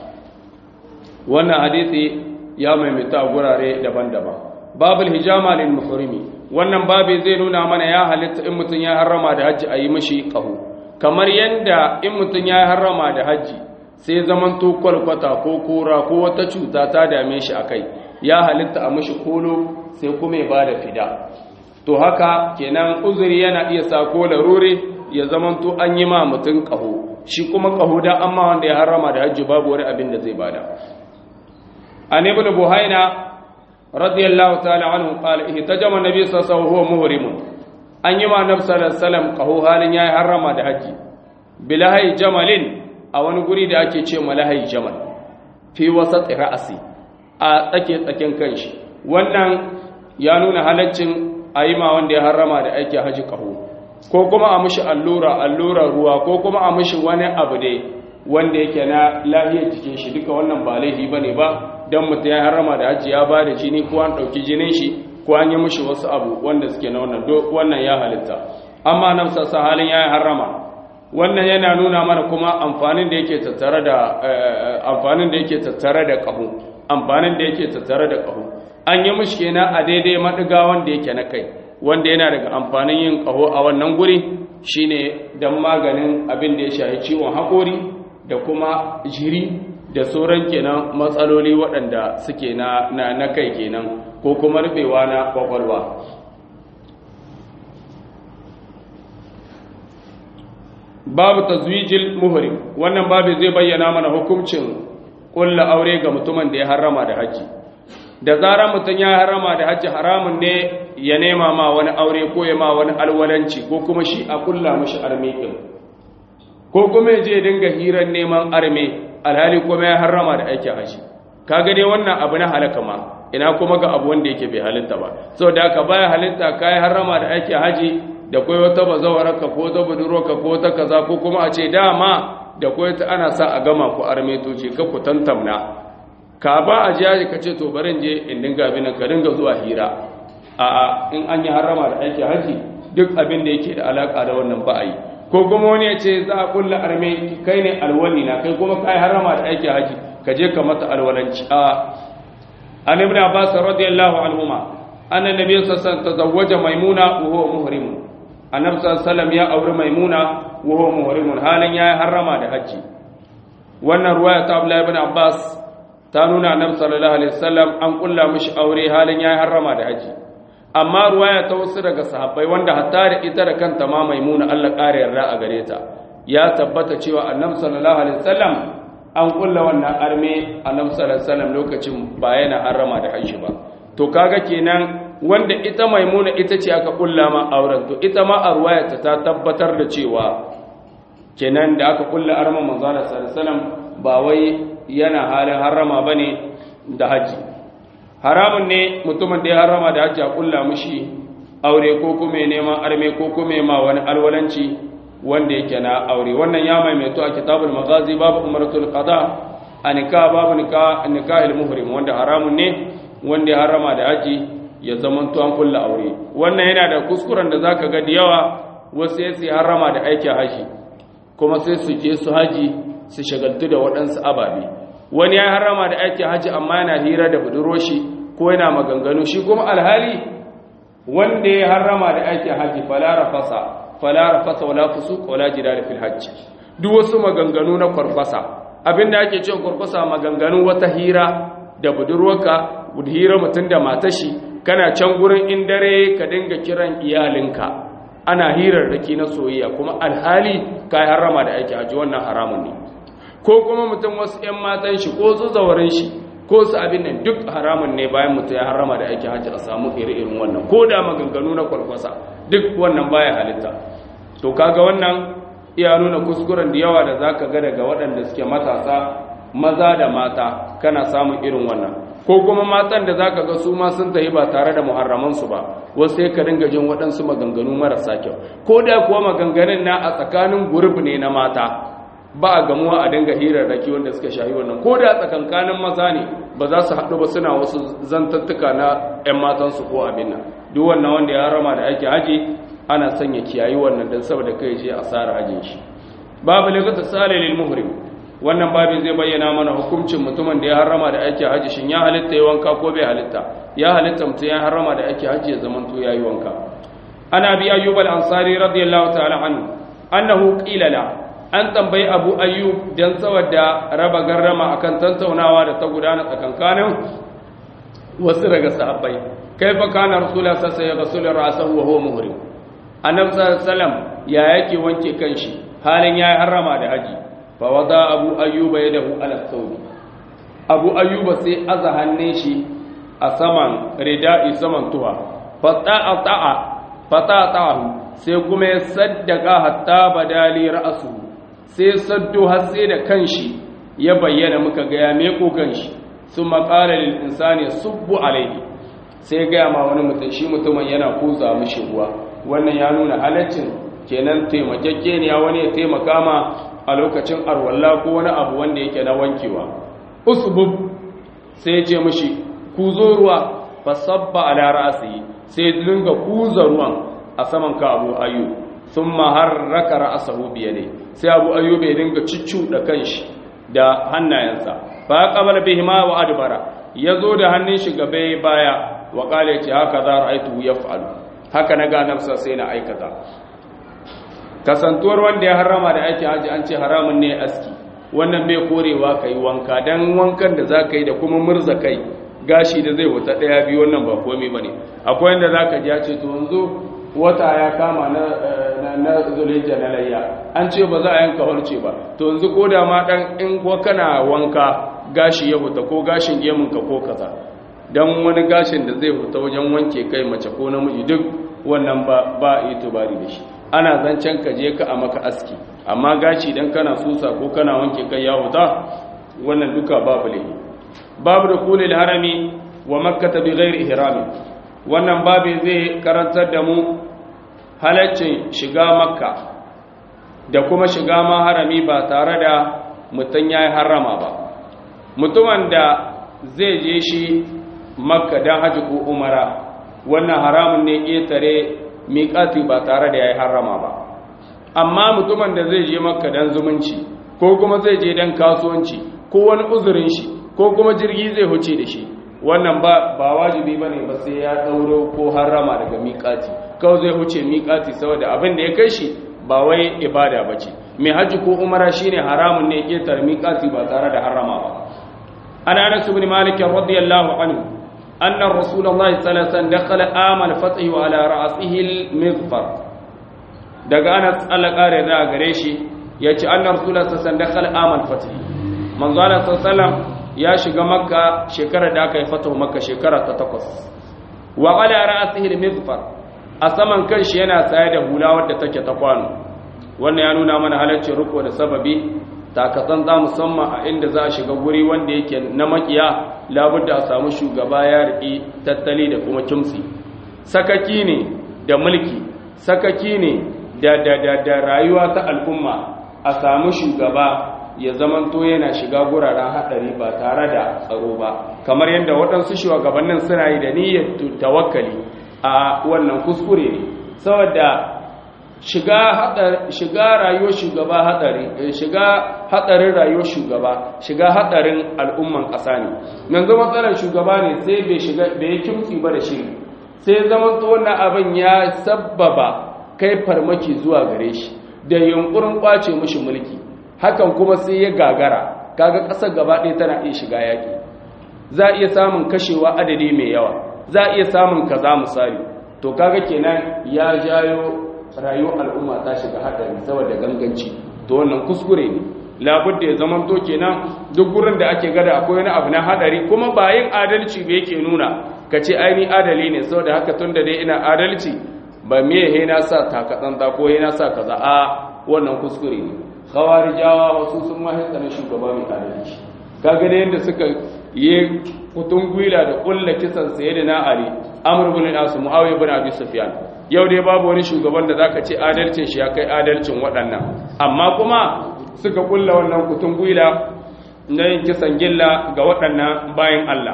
wannan hadisi ya maimaita gurare daban-daban babul hijama lil muhrimi wannan babu zai nuna mana ya halitta in mutum ya harrama da hajji a yi mashi ƙaho kamar yadda in mutum ya harrama da hajji sai zaman to kwalkwata ko kora ko wata cuta ta dame shi a kai ya halitta a mashi kolo sai kuma ya ba da fida to haka kenan uzuri yana iya sa ko larure ya zaman to an yi ma mutum ƙaho shi kuma ƙaho da amma wanda ya harrama da hajji babu wani abin da zai bada an ibn buhaina radiyallahu ta'ala anhu qala ihtajama nabi sallallahu alaihi wasallam huwa muhrim an yi ma nabi sallallahu alaihi wasallam qahu halin yayi harrama da haji bilahai jamalin a wani guri da ake ce malahai jamal fi wasat ra'si a tsake tsaken kanshi wannan ya nuna halaccin ayima wanda ya harrama da aiki haji qahu ko kuma a mishi allura allura ruwa ko kuma a mishi wani abu dai wanda yake na lafiyar jikin shi duka wannan ba laifi bane ba dan mutum ya harama da hajji ya ba da jini ko an ɗauki jinin shi ko an yi mishi wasu abu wanda suke na wannan wannan ya halitta amma nan sassa halin ya harama wannan yana nuna mana kuma amfanin da yake tattare da amfanin da yake tattare da ƙaho amfanin da yake tattare da ƙaho an yi mishi kenan a daidai madiga wanda yake na kai wanda yana daga amfanin yin ƙaho a wannan guri shine dan maganin abin da ya shafi ciwon haƙori da kuma jiri da sauran kenan matsaloli waɗanda suke na, na, na kai kenan ko kuma rufewa na kwakwalwa babu tazwijil muhrim wannan babu zai bayyana mana hukuncin kulla aure ga mutumin da ya harrama da haji da zarar mutum ya harrama da haji haramun ne ya nema ma wani aure ko ya ma wani alwalanci ko kuma shi a kulla mashi arme ko kuma ya je dinga hirar neman arme alhali kuma ya harrama da aikin haji kaga dai wannan abu na halaka ma ina kuma ga abu wanda yake bai halitta ba saboda haka baya halitta kai harrama da aikin haji da kai wata bazawararka ko ta budurwarka ko ta kaza ko kuma a ce dama da kai ta ana sa a gama ku arme to ce ka ku tantamna ka ba a ji ka ce to barin je in dinga bin ka dinga zuwa hira a a in an yi harrama da aikin haji duk abin da yake da alaka da wannan ba a yi ko kuma wani ya ce za a kulla arme kai ne alwali na kai kuma kai harama da aiki haji ka je ka mata alwalanci a an ibn abbas radiyallahu anhuma anna nabiy sallallahu alaihi wasallam tazawwaja maimuna wa huwa muhrim annabi sallallahu ya auri maimuna wa huwa muhrim halin ya harama da haji wannan ruwaya ta abdullahi ibn abbas ta nuna annabi sallallahu alaihi wasallam an kulla mishi aure halin ya harama da haji amma ruwaya ta wasu daga sahabbai wanda hatta da ita da kanta ma maimuna Allah ƙara yarda a gare ta ya tabbata cewa annabi sallallahu alaihi wasallam an kulla wannan arme annabi sallallahu alaihi wasallam lokacin ba yana harama da haishi ba to kaga kenan wanda ita maimuna ita ce aka kulla ma auren to ita ma a ruwaya ta tabbatar da cewa kenan da aka kulla arman manzo sallallahu alaihi wasallam ba wai yana halin harama bane da haji haramun ne mutumin da ya harama da hajji a kulla mushi aure ko kuma neman arme ko kuma ma wani alwalanci wanda yake na aure wannan ya maimaito a kitabul magazi babu umaratul qada a nikah babu nikah nikahil muhrim wanda haramun ne wanda ya harama da hajji ya zaman to an kulla aure wannan yana da kuskuren da zaka ga da yawa wasu sai harama da aikin haji kuma sai su je su haji su shagaltu da waɗansu ababe wani ya harama da aikin haji amma yana hira da budurwashi ko yana maganganu shi kuma alhali wanda ya harama da aikin haji falara fasa falara fasa wala fusuq wala jidal fil hajj duk wasu maganganu na kwarfasa abinda ake cewa kwarfasa maganganu wata hira da budurwarka hira mutum da matashi kana can gurin in dare ka dinga kiran iyalinka ana hirar raki na soyayya kuma alhali kai harama da aikin haji wannan haramun ne ko kuma mutum wasu 'yan matan shi ko zuzawarin shi ko su abin nan duk haramun ne bayan mutum ya harama da aikin hajji a samu iri-irin wannan ko da maganganu na kwalkwasa duk wannan baya halitta to kaga wannan iya nuna kuskuren da yawa da zaka ga daga waɗanda suke matasa maza da mata kana samun irin wannan ko kuma matan da zaka ga su ma sun tafi ba tare da muharramansu ba wasu sai ka dinga jin waɗansu maganganu marasa kyau ko da kuwa maganganun na a tsakanin gurbi ne na mata ba a gamuwa a dinga hirarraki wanda suka shahi wannan ko da tsakankanin maza ne ba za su haɗu ba suna wasu zantattuka na 'yan matansu ko abin nan duk wannan wanda ya rama da ake haji ana sanya kiyayi wannan don saboda kai je a tsara hajin shi babu likata sale lil muhrim wannan babin zai bayyana mana hukuncin mutumin da ya harrama da ake haji shin ya halitta ya wanka ko bai halitta ya halitta mutum ya harrama da ake haji ya zamanto ya yi wanka ana bi ayyub al-ansari radiyallahu ta'ala anhu annahu qila la an tambayi abu ayyub dan saboda raba garrama akan tantaunawa da ta gudana tsakankanin wasu daga sahabbai kaifa kana rasulullah sallallahu alaihi wasallam ra'sahu wa huwa muhrim annabi sallallahu alaihi wasallam ya yake wanke kanshi halin ya harrama da haji fa wada abu ayyuba yadahu ala thawb abu ayyuba sai aza hannun shi a saman rida'i saman tuwa fata'a ta'a fata'ahu sai kuma ya saddaka hatta badali ra'su sai saddo har sai da kanshi ya bayyana muka ga ya meko kanshi summa qala lil insani subbu alayhi sai ga ma wani mutum shi mutumin yana kuza mishi ruwa wannan ya nuna halaccin kenan taimakekeniya wani ya taimaka ma a lokacin arwalla ko wani abu wanda yake na wankewa usbub sai ya ce mishi kuzo ruwa fasabba ala ra'si sai dinga kuza ruwan a saman ka abu ayu thumma harraka ra'sahu bi yadi sai abu ayu bai dinga da kanshi da hannayensa fa qabala bihima wa adbara yazo da hannun shi gabe baya wa qala yace haka za ra'aytu yaf'alu haka na ga nafsa sai na aikata kasantuwar wanda ya harama da aiki haji an ce haramun ne aski wannan bai korewa kai wanka dan wankan da zaka yi da kuma murza kai gashi da zai wuta daya biyu wannan ba komai bane akwai wanda zaka ji ya ce to yanzu wata ya kama na na zulhijja na layya an ce ba za a yanka harce ba to yanzu ko da ma dan in ko kana wanka gashi ya wuta ko gashin gemun ka ko kaza dan wani gashin da zai wuta wajen wanke kai mace ko namiji duk wannan ba ba itibari da shi ana zancen ka je ka a maka aski amma gashi dan kana susa ko kana wanke kai ya wuta wannan duka babu lahi babu da kulil harami wa makkata bi ghairi ihrami wannan babu zai karantar da mu halaccin shiga makka da kuma shiga ma harami ba tare da mutum ya yi harama ba mutumin da zai je shi makka don haji ko umara wannan haramun ne ƙetare miƙati ba tare da ya yi harama ba amma mutumin da zai je makka don zumunci ko kuma zai je don kasuwanci ko wani uzurin shi ko kuma jirgi zai huce da shi wannan ba ba wajibi bane ba sai ya dauro ko harama daga miƙati kawai zai huce miƙati saboda abin da ya kai shi ba wai ibada bace mai haji ko umara shine haramun ne ketar miƙati ba tare da harama ba ana anas ibn malik radiyallahu anhu anna rasulullahi sallallahu alaihi wasallam dakhala amal fathi wa ala ra'sihi al-mizfar daga anas Allah kare da gare shi yace anna rasulullahi sallallahu alaihi wasallam dakhala amal fathi manzo Allah sallallahu alaihi wasallam ya shiga makka shekarar da aka yi fatahu makka shekara ta takwas wa qala ra'sihi al-mizfar a saman kanshi yana tsaye da hula wadda take ta kwano wannan ya nuna mana halaccin riko da sababi takatsan za musamman a inda za a shiga guri wanda yake na makiya labudda a samu shugaba ya riƙi tattali da kuma kimsi sakaki ne da mulki sakaki ne da da da da rayuwa ta al'umma a samu shugaba ya zamanto yana shiga guraren haɗari ba tare da tsaro ba kamar yadda waɗansu shugabannin suna yi da niyyar tawakkali a wannan kuskure ne saboda shiga shiga rayuwar shugaba haɗari shiga haɗarin rayuwar shugaba shiga haɗarin al'umman ƙasa ne yanzu matsalar shugaba ne sai bai shiga bai kimtsi ba da shiri sai zamanto wannan abin ya sabbaba kai farmaki zuwa gare shi da yunkurin kwace mishi mulki hakan kuma sai ya gagara kaga ƙasar gaba ɗaya tana iya shiga yaƙi za a iya samun kashewa adadi mai yawa za a iya samun kaza misali to kaga kenan ya jayo rayuwar al'umma ta shiga haɗari saboda ganganci to wannan kuskure ne labudda ya zaman to kenan duk gurin da ake gada akwai wani abu na haɗari kuma ba yin adalci ba yake nuna ka ce aini adali ne saboda haka tun da dai ina adalci ba me he na sa takatsanta ko he na sa kaza a wannan kuskure ne khawarijawa wasu sun mahimta na shugaba mai adalci kaga da yadda suka yi kutun gwila da kulla kisan sayyidina ali amr ibn al-as muawiya ibn abi sufyan yau dai babu wani shugaban da zaka ce adalcin shi ya kai adalcin waɗannan amma kuma suka kulla wannan kutun gwila na yin kisan gilla ga waɗannan bayan Allah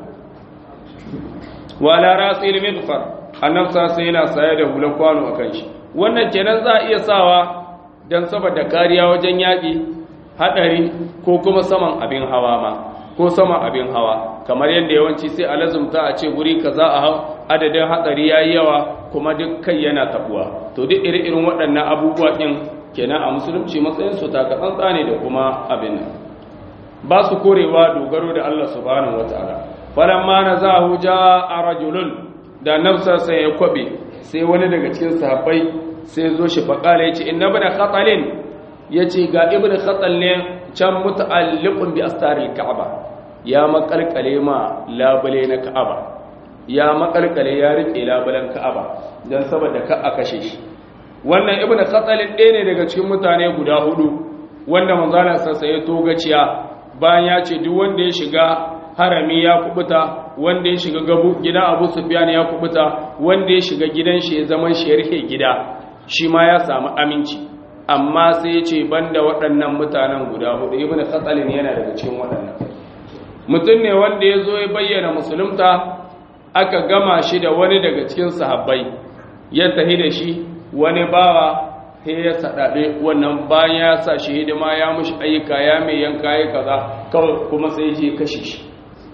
wala rasil midfar annabsa sai yana saye da hulan kwano akan shi wannan kenan za a iya sawa dan saboda kariya wajen yaƙi hadari ko kuma saman abin hawa ma ko saman abin hawa kamar yadda yawanci sai a lazumta a ce guri kaza a hau adadin hatsari yayi yawa kuma duk kai yana tabuwa to duk iri-irin waɗannan abubuwa ɗin kenan a musulunci matsayin su taka tsantsa ne da kuma abin nan ba su korewa dogaro da Allah subhanahu wataala falamma nazahu jaa rajulun da nafsa sai ya kwabe sai wani daga cikin sahabbai sai zo shi faqala yace inna ibn khatalin yace ga ibn khatal ne can muta'alliqun bi astaril ka'aba ya makalkale ma labule na ka'aba ya makalkale ya rike labulen ka'aba dan saboda ka a kashe shi wannan ibn khatal ɗaya ne daga cikin mutane guda hudu wanda manzala sassa ya togaciya bayan ya ce duk wanda ya shiga harami ya kubuta wanda ya shiga gabu gidan abu sufyan ya kubuta wanda ya shiga gidan shi ya zaman shi ya rike gida shi ma ya samu aminci amma sai ya ce banda waɗannan mutanen guda hudu ibn khatsalin yana daga cikin waɗannan mutum ne wanda ya zo ya bayyana musulunta aka gama shi da wani daga cikin sahabbai ya tahi da shi wani bawa sai ya saɗaɗe wannan bayan ya sa shi hidima ya mushi ayyuka ya mai yanka ya kaza kawai kuma sai je kashe shi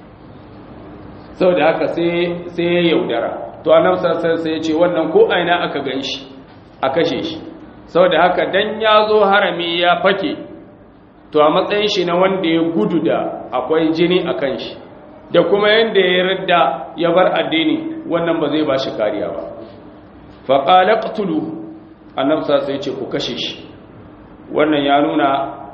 sau da haka sai ya yaudara to a nafsar sai ya ce wannan ko aina aka gan shi a kashe shi sau da haka dan ya zo harami ya fake to a matsayin shi na wanda ya gudu da akwai jini a kan shi da kuma yadda ya radda ya bar addini wannan ba zai ba shi kariya ba faƙala ƙtulu annabsa sai ce ku kashe shi wannan ya nuna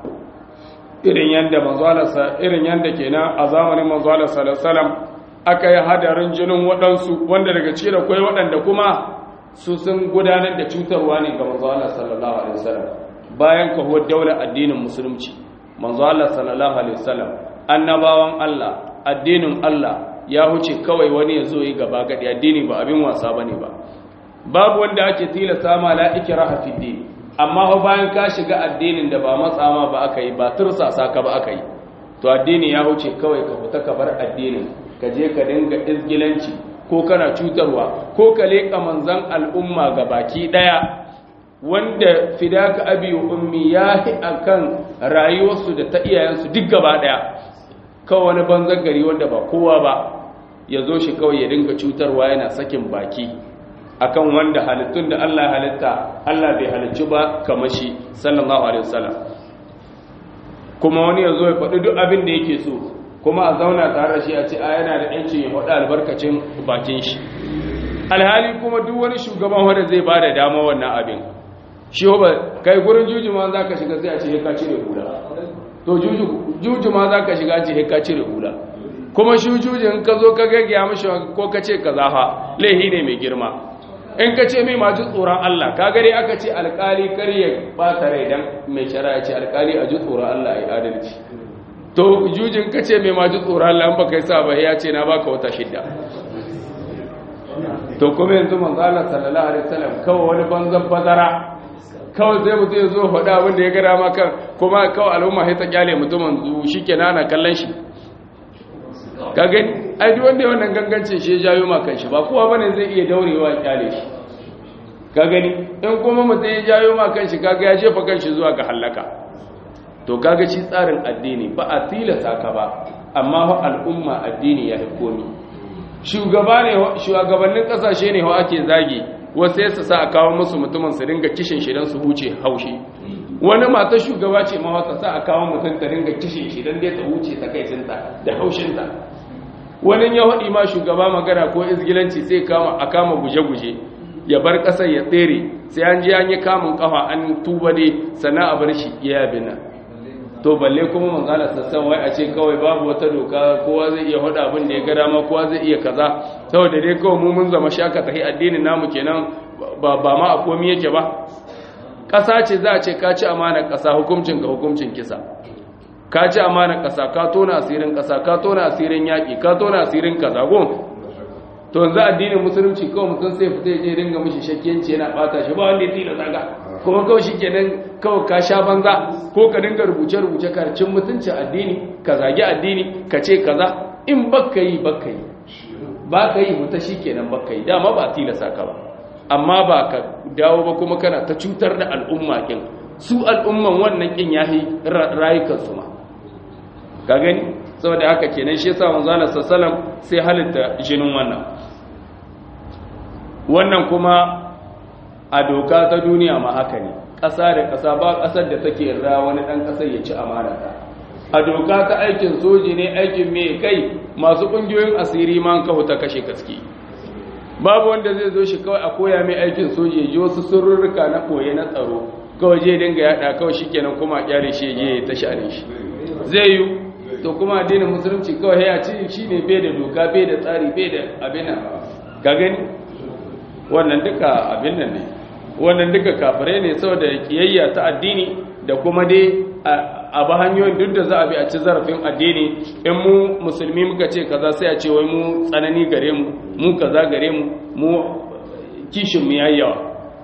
irin yadda manzalarsa irin yadda kenan a zamanin manzalarsa salasalam aka yi hadarin jinin waɗansu wanda daga cikin akwai waɗanda kuma su sun gudanar da cutarwa ne ga manzo Allah sallallahu alaihi wasallam bayan kahuwar daular addinin musulunci manzo Allah sallallahu alaihi wasallam annabawan Allah addinin Allah ya huce kawai wani ya zo yi gaba gadi addini ba abin wasa bane ba babu wanda ake tilasta ma la ikraha fi din amma fa bayan ka shiga addinin da ba matsama ba aka yi ba tursasa ka ba aka yi to addini ya huce kawai ka fita ka bar addinin ka je ka dinga izgilanci ko kana cutarwa ko ka leƙa manzan al'umma ga baki ɗaya wanda fidaka abi ummi ya fi a kan rayuwarsu da ta iyayensu duk gaba ɗaya kawai wani banzan gari wanda ba kowa ba ya zo shi kawai ya dinga cutarwa yana sakin baki akan wanda halittun da Allah halitta Allah bai halicci ba kamar shi sallallahu alaihi wasallam kuma wani ya zo ya faɗi duk abin da yake so kuma a zauna tare da shi a ce a yana da yancin ya faɗi albarkacin bakin shi alhali kuma duk wani shugaban wanda zai ba da dama wannan abin shi ba kai gurin juju ma za ka shiga sai a ce ka cire hula to juju ma za ka shiga ce ka cire hula kuma shi juju in ka zo ka gaggaya mashi ko ka ce ka zafa laihi ne mai girma in ka ce mai maji tsoron Allah ka gare aka ce alkali kar ya ɓata rai dan mai shari'a ce alkali a ji tsoron Allah ya adalci to jujin ka ce mai maji tsoron Allah ba kai sa ba ya ce na baka wata shidda to kuma yanzu manzala sallallahu alaihi wasallam kawai wani banzan bazara kawai zai mutum ya zo faɗa abin da ya gara maka kuma kawai al'umma sai ta kyale mutumin zu shikenan ana kallon shi ka gani ai duk wanda wannan gangancin shi ya jayo ma kanshi ba kowa bane zai iya daurewa ya kyale shi ka gani in kuma mutum ya jayo ma kanshi kaga ya jefa kanshi zuwa ga halaka to kaga shi tsarin addini ba a tilasa ka ba amma fa al'umma addini ya komi shugaba ne shugabannin kasashe ne wa ake zagi wasu yasa sa a kawo musu mutumin su dinga kishin shi dan su huce haushi wani mata shugaba ce ma wata sa a kawo mutum ta dinga kishin shi dan dai ta huce ta kai cinta da haushinta wani ya haɗi ma shugaba magana ko izgilanci sai kama a kama guje-guje ya bar ƙasar ya tsere sai an je an yi kamun kafa an tuba dai sannan a bar shi ya yabi nan to balle kuma manzala sassan wai a ce kawai babu wata doka kowa zai iya hada abin da ya ga dama kowa zai iya kaza saboda dai kawai mu mun zama shaka tahi addinin namu kenan ba ba ma a komi yake ba ƙasa ce za a ce ka ci amanar ƙasa hukuncin ka hukuncin kisa ka ci amanar ƙasa ka tona asirin ƙasa ka tona asirin yaƙi ka tona asirin kaza gon to yanzu addinin musulunci kawai mutum sai fita ya je dinga mishi shakkiyanci yana bata shi ba wanda ya tila zaga kuma kawai shi kenan kawai ka sha banza ko ka dinga rubuce-rubuce karcin mutunci addini ka zagi addini ka ce kaza in baka yi baka yi ba ka yi mutu shi kenan baka yi dama ba tilasa ka ba amma ba ka dawo ba kuma kana ta cutar da al'umma kin su al'umman wannan kin yahi rayukan su ma ka gani saboda haka kenan shi yasa manzo Allah sallallahu sai halitta jinin wannan wannan kuma a doka ta duniya ma haka ne ƙasa da ƙasa ba ƙasar da take ra wani ɗan ƙasar ya ci amanata a doka ta aikin soji ne aikin mai kai masu ƙungiyoyin asiri ma kawo ta kashe gaske babu wanda zai zo shi kawai a koya mai aikin soji ya ji wasu sururruka na koye na tsaro kawai je dinga yaɗa kawai shi kenan kuma a kyare shi ya ta share shi zai yi to kuma addinin musulunci kawai ya ci shi ne bai da doka bai da tsari bai da abin nan ka gani wannan duka abin nan ne wannan duka kafirai ne saboda kiyayya ta addini da kuma dai a ba hanyoyin duk da za a bi a ci zarafin addini in mu musulmi muka ce kaza sai a ce wai mu tsanani gare mu mu kaza gare mu mu kishin mu yayi yawa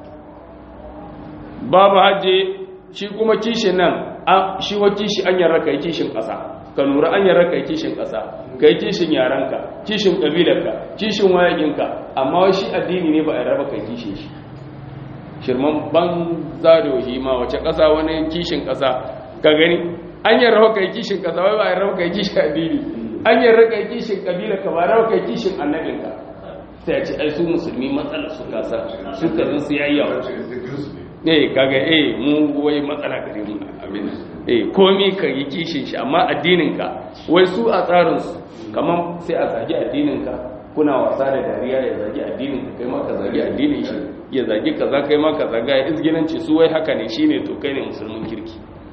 babu hajji shi kuma kishin nan shi wa kishi an yarra kai kishin ƙasa ka lura an yarra kai kishin ƙasa kai kishin yaranka kishin ƙabilarka kishin wayakinka amma wai shi addini ne ba a raba kai kishin shi shirman banza da wahi ma wace ƙasa wani kishin ƙasa ka gani an yarra kai kishin ƙasa wai ba a raba kai kishin addini an yarra kai kishin ƙabilarka ba raba kai kishin annabinka sai a ce ai su musulmi matsalar su kasa su kazin su yayi yawa eh kaga eh mu wai matsala gare mu abin eh komi ka yi kishin shi amma addinin ka wai su a tsarin su kaman sai a zagi addinin ka kuna wasa da dariya ya zagi addinin ka kai ma ka zagi addinin shi ya zagi kaza kai ma ka zaga ya izginanci su wai haka ne shine to kai ne musulmin kirki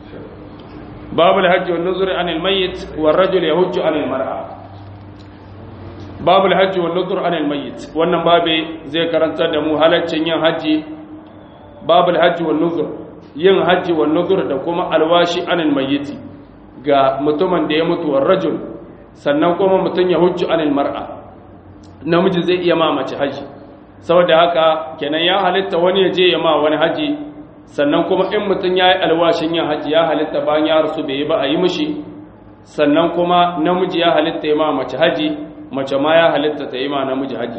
babul hajji wan nuzur anil mayyit war rajul yahujju anil mar'a babul hajji wan nuzur anil mayyit wannan babe zai karanta da mu halaccin yin haji babul hajji wan nuzur yin haji wan nuzur da kuma alwashi anil mayyiti ga mutumin da ya mutu war rajul sannan kuma mutun ya hujju anil mar'a namiji zai iya ma mace haji saboda haka kenan ya halitta wani ya je ya ma wani haji sannan kuma in mutun yayi alwashin yin haji ya halitta bayan ya rasu bai ba a yi mishi sannan kuma namiji ya halitta ya ma mace haji mace ma ya halitta ta yi ma namiji haji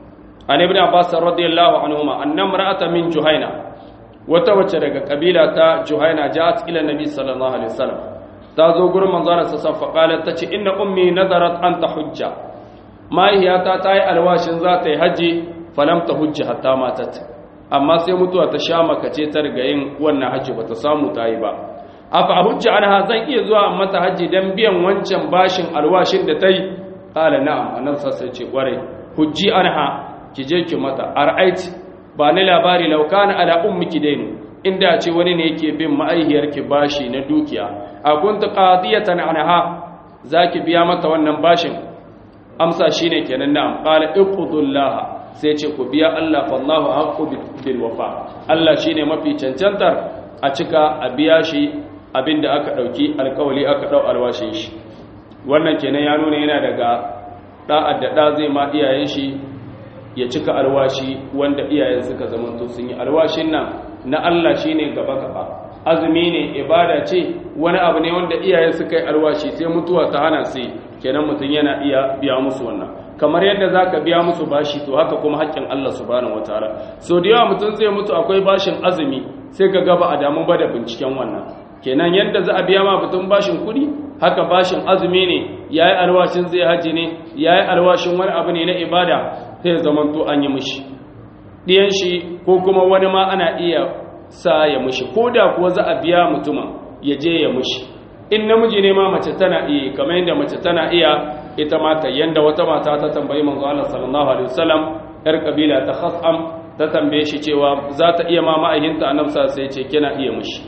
an ibn abbas radiyallahu anhuma anna mar'ata min juhaina wata wacce daga kabila ta juhaina ja'at ila nabi sallallahu alaihi wasallam ta zo gurin manzon sa sa fa qalat tace inna ummi nadarat an tahujja mahaifiyata ta yi alwashin za ta yi haji falam ta hujja hatta matat amma sai mutuwa ta sha makace ta riga yin wannan haji bata samu ta yi ba afa hujja anha zan iya zuwa mata haji dan biyan wancan bashin alwashin da ta yi qala na'am annabi sai ce kware hujji anha ki je ki mata ar'aiti ba ni labari law kana ala ummiki dainu inda ce wani ne yake bin ma'aihiyarki bashi na dukiya a kunta qadiyatan anha zaki biya mata wannan bashin amsa shine kenan na'am qala iqudullah sai ce ku biya Allah fallahu haqqu bil wafa Allah shine mafi cancantar a cika a biya shi abinda aka dauki alkawali aka dau alwashin shi wannan kenan ya nuna yana daga da'ad da da zai ma iyayen shi ya cika alwashi wanda iyayen suka zamanto sun yi alwashin nan na Allah shine gaba gaba azumi ne ibada ce wani abu ne wanda iyaye suka yi alwashi sai mutuwa ta hana sai kenan mutum yana iya biya musu wannan kamar yadda zaka biya musu bashi to haka kuma haƙƙin Allah subhanahu wataala so da yawa mutum zai mutu akwai bashin azumi sai ka gaba a damu ba da binciken wannan kenan yadda za a biya ma mutum bashin kuɗi haka bashin azumi ne yayi alwashin zai haji ne yayi alwashin wani abu ne na ibada sai zamanto an yi mishi diyan shi ko kuma wani ma ana iya sa ya mushi ko da kuwa za a biya mutumin ya je ya mushi in namiji ne ma mace tana iya kamar yadda mace tana iya ita mata yanda wata mata ta tambayi manzo Allah sallallahu alaihi wasallam yar kabila ta Khasam ta tambaye shi cewa za ta iya ma ma'ahinta annabi sai ce kina iya mushi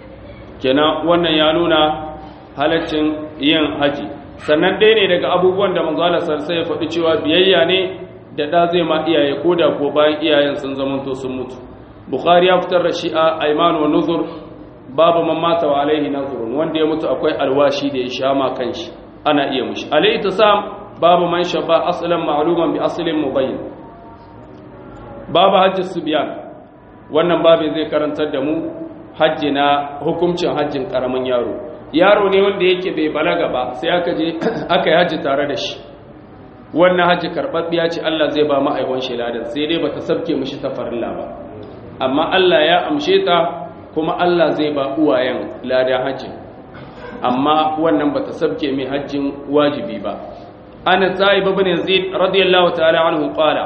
kenan wannan ya nuna halaccin yin haji sannan dai ne daga abubuwan da manzo Allah sai ya faɗi cewa biyayya ne da da zai ma iyaye koda ko bayan iyayen sun zamanto sun mutu bukhari ya fitar da shi a aiman wa nuzur babu man mata wa alaihi nazurun wanda ya mutu akwai alwashi da ya sha ma kanshi ana iya mushi alaihi tasam babu man shaba aslan ma'luman bi aslin mubayyin babu hajji subyan wannan babu zai karantar da mu hajji na hukuncin hajjin karamin yaro yaro ne wanda yake bai balaga ba sai aka je aka yi hajji tare da shi wannan hajji karɓaɓɓiya ce Allah zai ba ma'aikon shi ladan sai dai bata sabke mishi ta farilla ba amma Allah ya amshe ta kuma Allah zai ba uwayen lada hajji amma wannan bata sabke mai hajjin wajibi ba ana sa'ib ibn yazid radiyallahu ta'ala anhu qala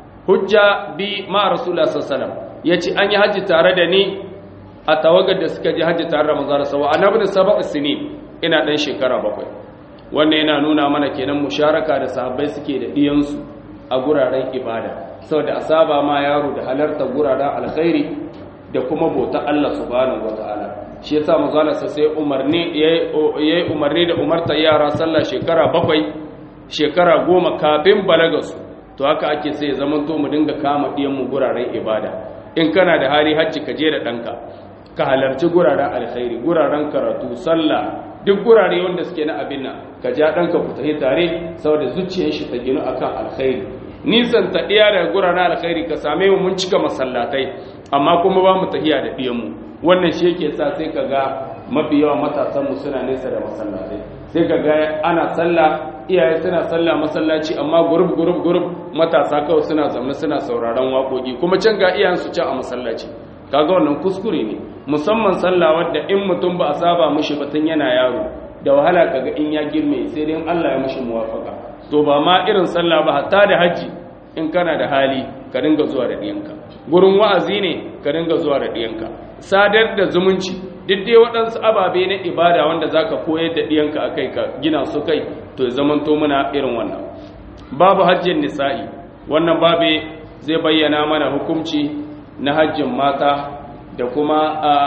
hujja bi ma rasulullah sallallahu alaihi wasallam yace an yi hajji tare da ni a tawagar da suka ji hajji tare da manzara sawa annabi sab'a sinin ina dan shekara bakwai wannan yana nuna mana kenan musharaka da sahabbai suke da diyansu a guraren ibada saboda asaba ma yaro da halarta guraren alkhairi da kuma bauta Allah subhanahu wataala shi yasa manzala sai umarni yayi umarni da umarta yara sallah shekara bakwai shekara goma kafin balagasu to haka ake sai zaman to mu dinga kama diyan mu guraren ibada in kana da hali hajji ka je da danka ka halarci guraren alkhairi guraren karatu sallah duk gurare wanda suke na abin nan ka ja ɗanka ku tafi tare saboda zuciyar shi ta ginu akan alkhairi nisan ta ɗiya daga guraren alkhairi ka same mu mun cika masallatai amma kuma ba mu tafiya da ɗiyan mu wannan shi yake sa sai ka ga mafi yawan matasan mu suna nesa da masallatai sai ka ga ana sallah iyaye suna sallah masallaci amma gurub gurub gurub matasa kawai suna zaune suna sauraron waƙoƙi kuma can ga iyayensu can a masallaci kaga wannan kuskure ne musamman sallah wadda in mutum ba a saba mishi ba tun yana yaro da wahala kaga in ya girme sai dai Allah ya mishi muwafaka to ba ma irin sallah ba hatta da haji in kana da hali ka dinga zuwa da diyanka gurin wa'azi ne ka dinga zuwa da diyanka sadar da zumunci duk dai waɗansu ababe na ibada wanda zaka koyar da diyanka akai ka gina su kai to ya zamanto muna irin wannan babu hajjin nisa'i wannan babe zai bayyana mana hukunci na hajjin mata da kuma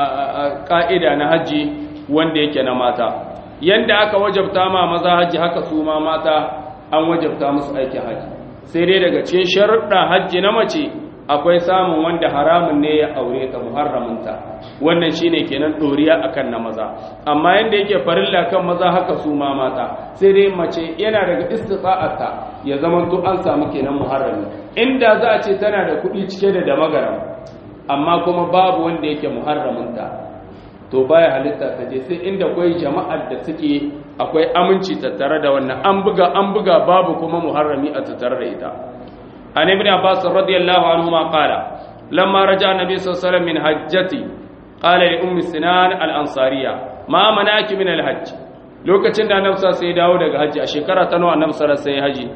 ƙa'ida na hajji wanda yake na mata yanda aka wajabta ma maza hajji haka su ma mata an wajabta musu aikin hajji sai dai daga cikin sharuɗa hajji na mace akwai samun wanda haramun ne ya aure ta muharraminta wannan shine kenan ɗoriya akan na maza amma yanda yake farilla kan maza haka su ma mata sai dai mace yana daga istita'arta ya zama to an samu kenan muharrami inda za a ce tana da kuɗi cike da damagaram amma kuma babu wanda yake muharraminta to baya halitta ta je sai inda akwai jama'ar da suke akwai aminci tattare da wannan an buga an buga babu kuma muharrami a tattare da ita an ibn abbas radiyallahu anhu ma qala lamma raja annabi sallallahu alaihi wasallam min hajjati qala li ummi sinan al ansariya ma manaki min al hajj lokacin da annabi sai ya dawo daga haji a shekara ta nawa annabi sallallahu alaihi haji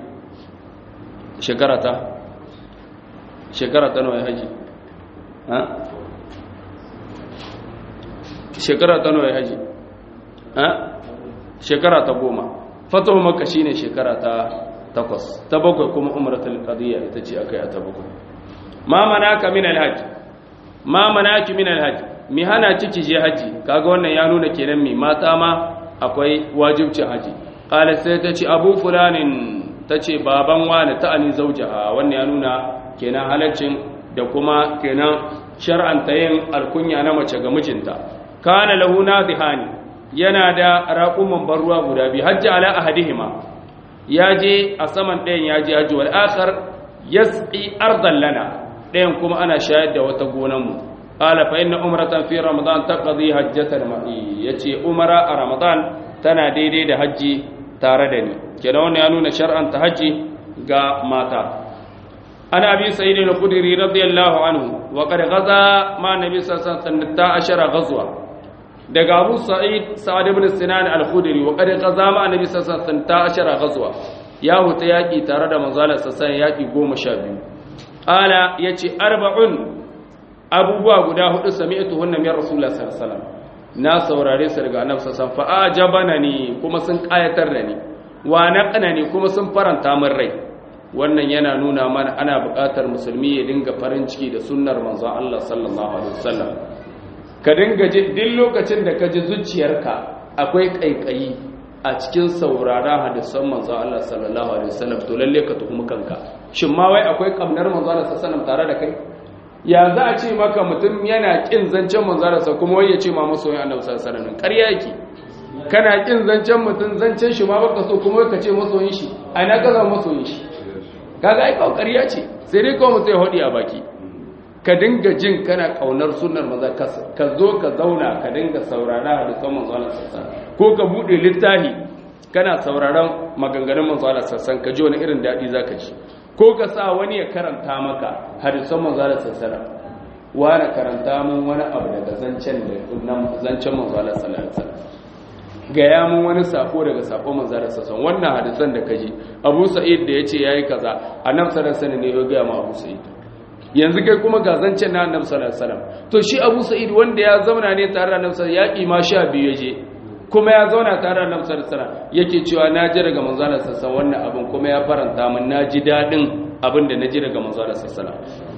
shekara ta shekara ta nawa haji shekara ta nawa haji shekara ta goma fatahu makka shine shekara ta takwas ta bakwai kuma umratul qadiyya ita ce akai a ta bakwai ma manaka min alhajj ma manaki min alhajj mi hana ciki je haji kaga wannan ya nuna kenan mi mata ma akwai wajibcin haji qala sai ta ce abu fulanin ta ce baban wani ta ani zaujaha wannan ya nuna kenan halaccin da kuma kenan shar'anta yin alkunya na mace ga mijinta kana lahu nadhihani yana da raquman barruwa guda bi hajji ala ahadihima yaje a saman ɗayan yaje haji wal akhar yasqi ardan lana ɗayan kuma ana shayar da wata gonan mu qala fa inna umratan fi ramadan taqdi hajjatan ma'i yace umara a ramadan tana daidai da haji tare da ni kenan wannan ya nuna shar'anta haji ga mata عن أبي سعيد الخدري رضي الله عنه وقد غزا مع النبي صلى الله عليه وسلم عشر غزوة daga Abu Sa'id Sa'ad ibn Sinan al-Khudri wa qad qaza ma annabi sallallahu alaihi wasallam ghazwa ya huta yaki tare da manzo Allah sallallahu yaki 12 ala yace arba'un abubuwa guda hudu sami'tu hunna min rasulullah sallallahu alaihi wasallam na saurare su daga annabi sallallahu alaihi wasallam fa ajabana ni kuma sun kayatar da ni wa naqana ni kuma sun faranta min rai wannan yana nuna mana ana buƙatar musulmi ya dinga farin ciki da sunnar manzon Allah sallallahu alaihi wasallam ka dinga ji duk lokacin da ka ji zuciyarka akwai kaikayi a cikin saurara hadisan manzon Allah sallallahu alaihi wasallam to lalle ka tuhumi kanka shin ma wai akwai kamnar manzon Allah sallallahu alaihi wasallam tare da kai ya za a ce maka mutum yana kin zancen manzon Allah kuma wai ya ce ma masoyin Annabi sallallahu alaihi wasallam ƙarya yake kana kin zancen mutum zancen shi ma baka so kuma ka ce masoyin shi a ina ka zama masoyin shi kaga ai ƙarya ce sai dai kawai mutum ya hodi a baki ka dinga jin kana kaunar sunnar maza ka zo ka zauna ka dinga saurara hadisan manzo Allah sassan ko ka bude littafi kana sauraron maganganun manzo Allah sassan ka ji wani irin dadi zaka ji ko ka sa wani ya karanta maka hadisan manzo Allah sassan wani karanta mun wani abu daga zancen da zancen manzalar sallallahu gaya mun wani sako daga sako manzalar sassan wannan hadisan da kaji abu sa'id da ya ce ya yi kaza a nan sarar sani ne ya gaya ma abu sa'id yanzu kai kuma ga zancen na annabi sallallahu alaihi wasallam to shi abu sa'id wanda ya zauna ne tare da annabi sallallahu alaihi wasallam ya sha biyu ya je kuma ya zauna tare da annabi sallallahu alaihi wasallam yake cewa na ji daga manzalar sassan wannan abin kuma ya faranta min na ji dadin abin da na ji daga manzalar sassan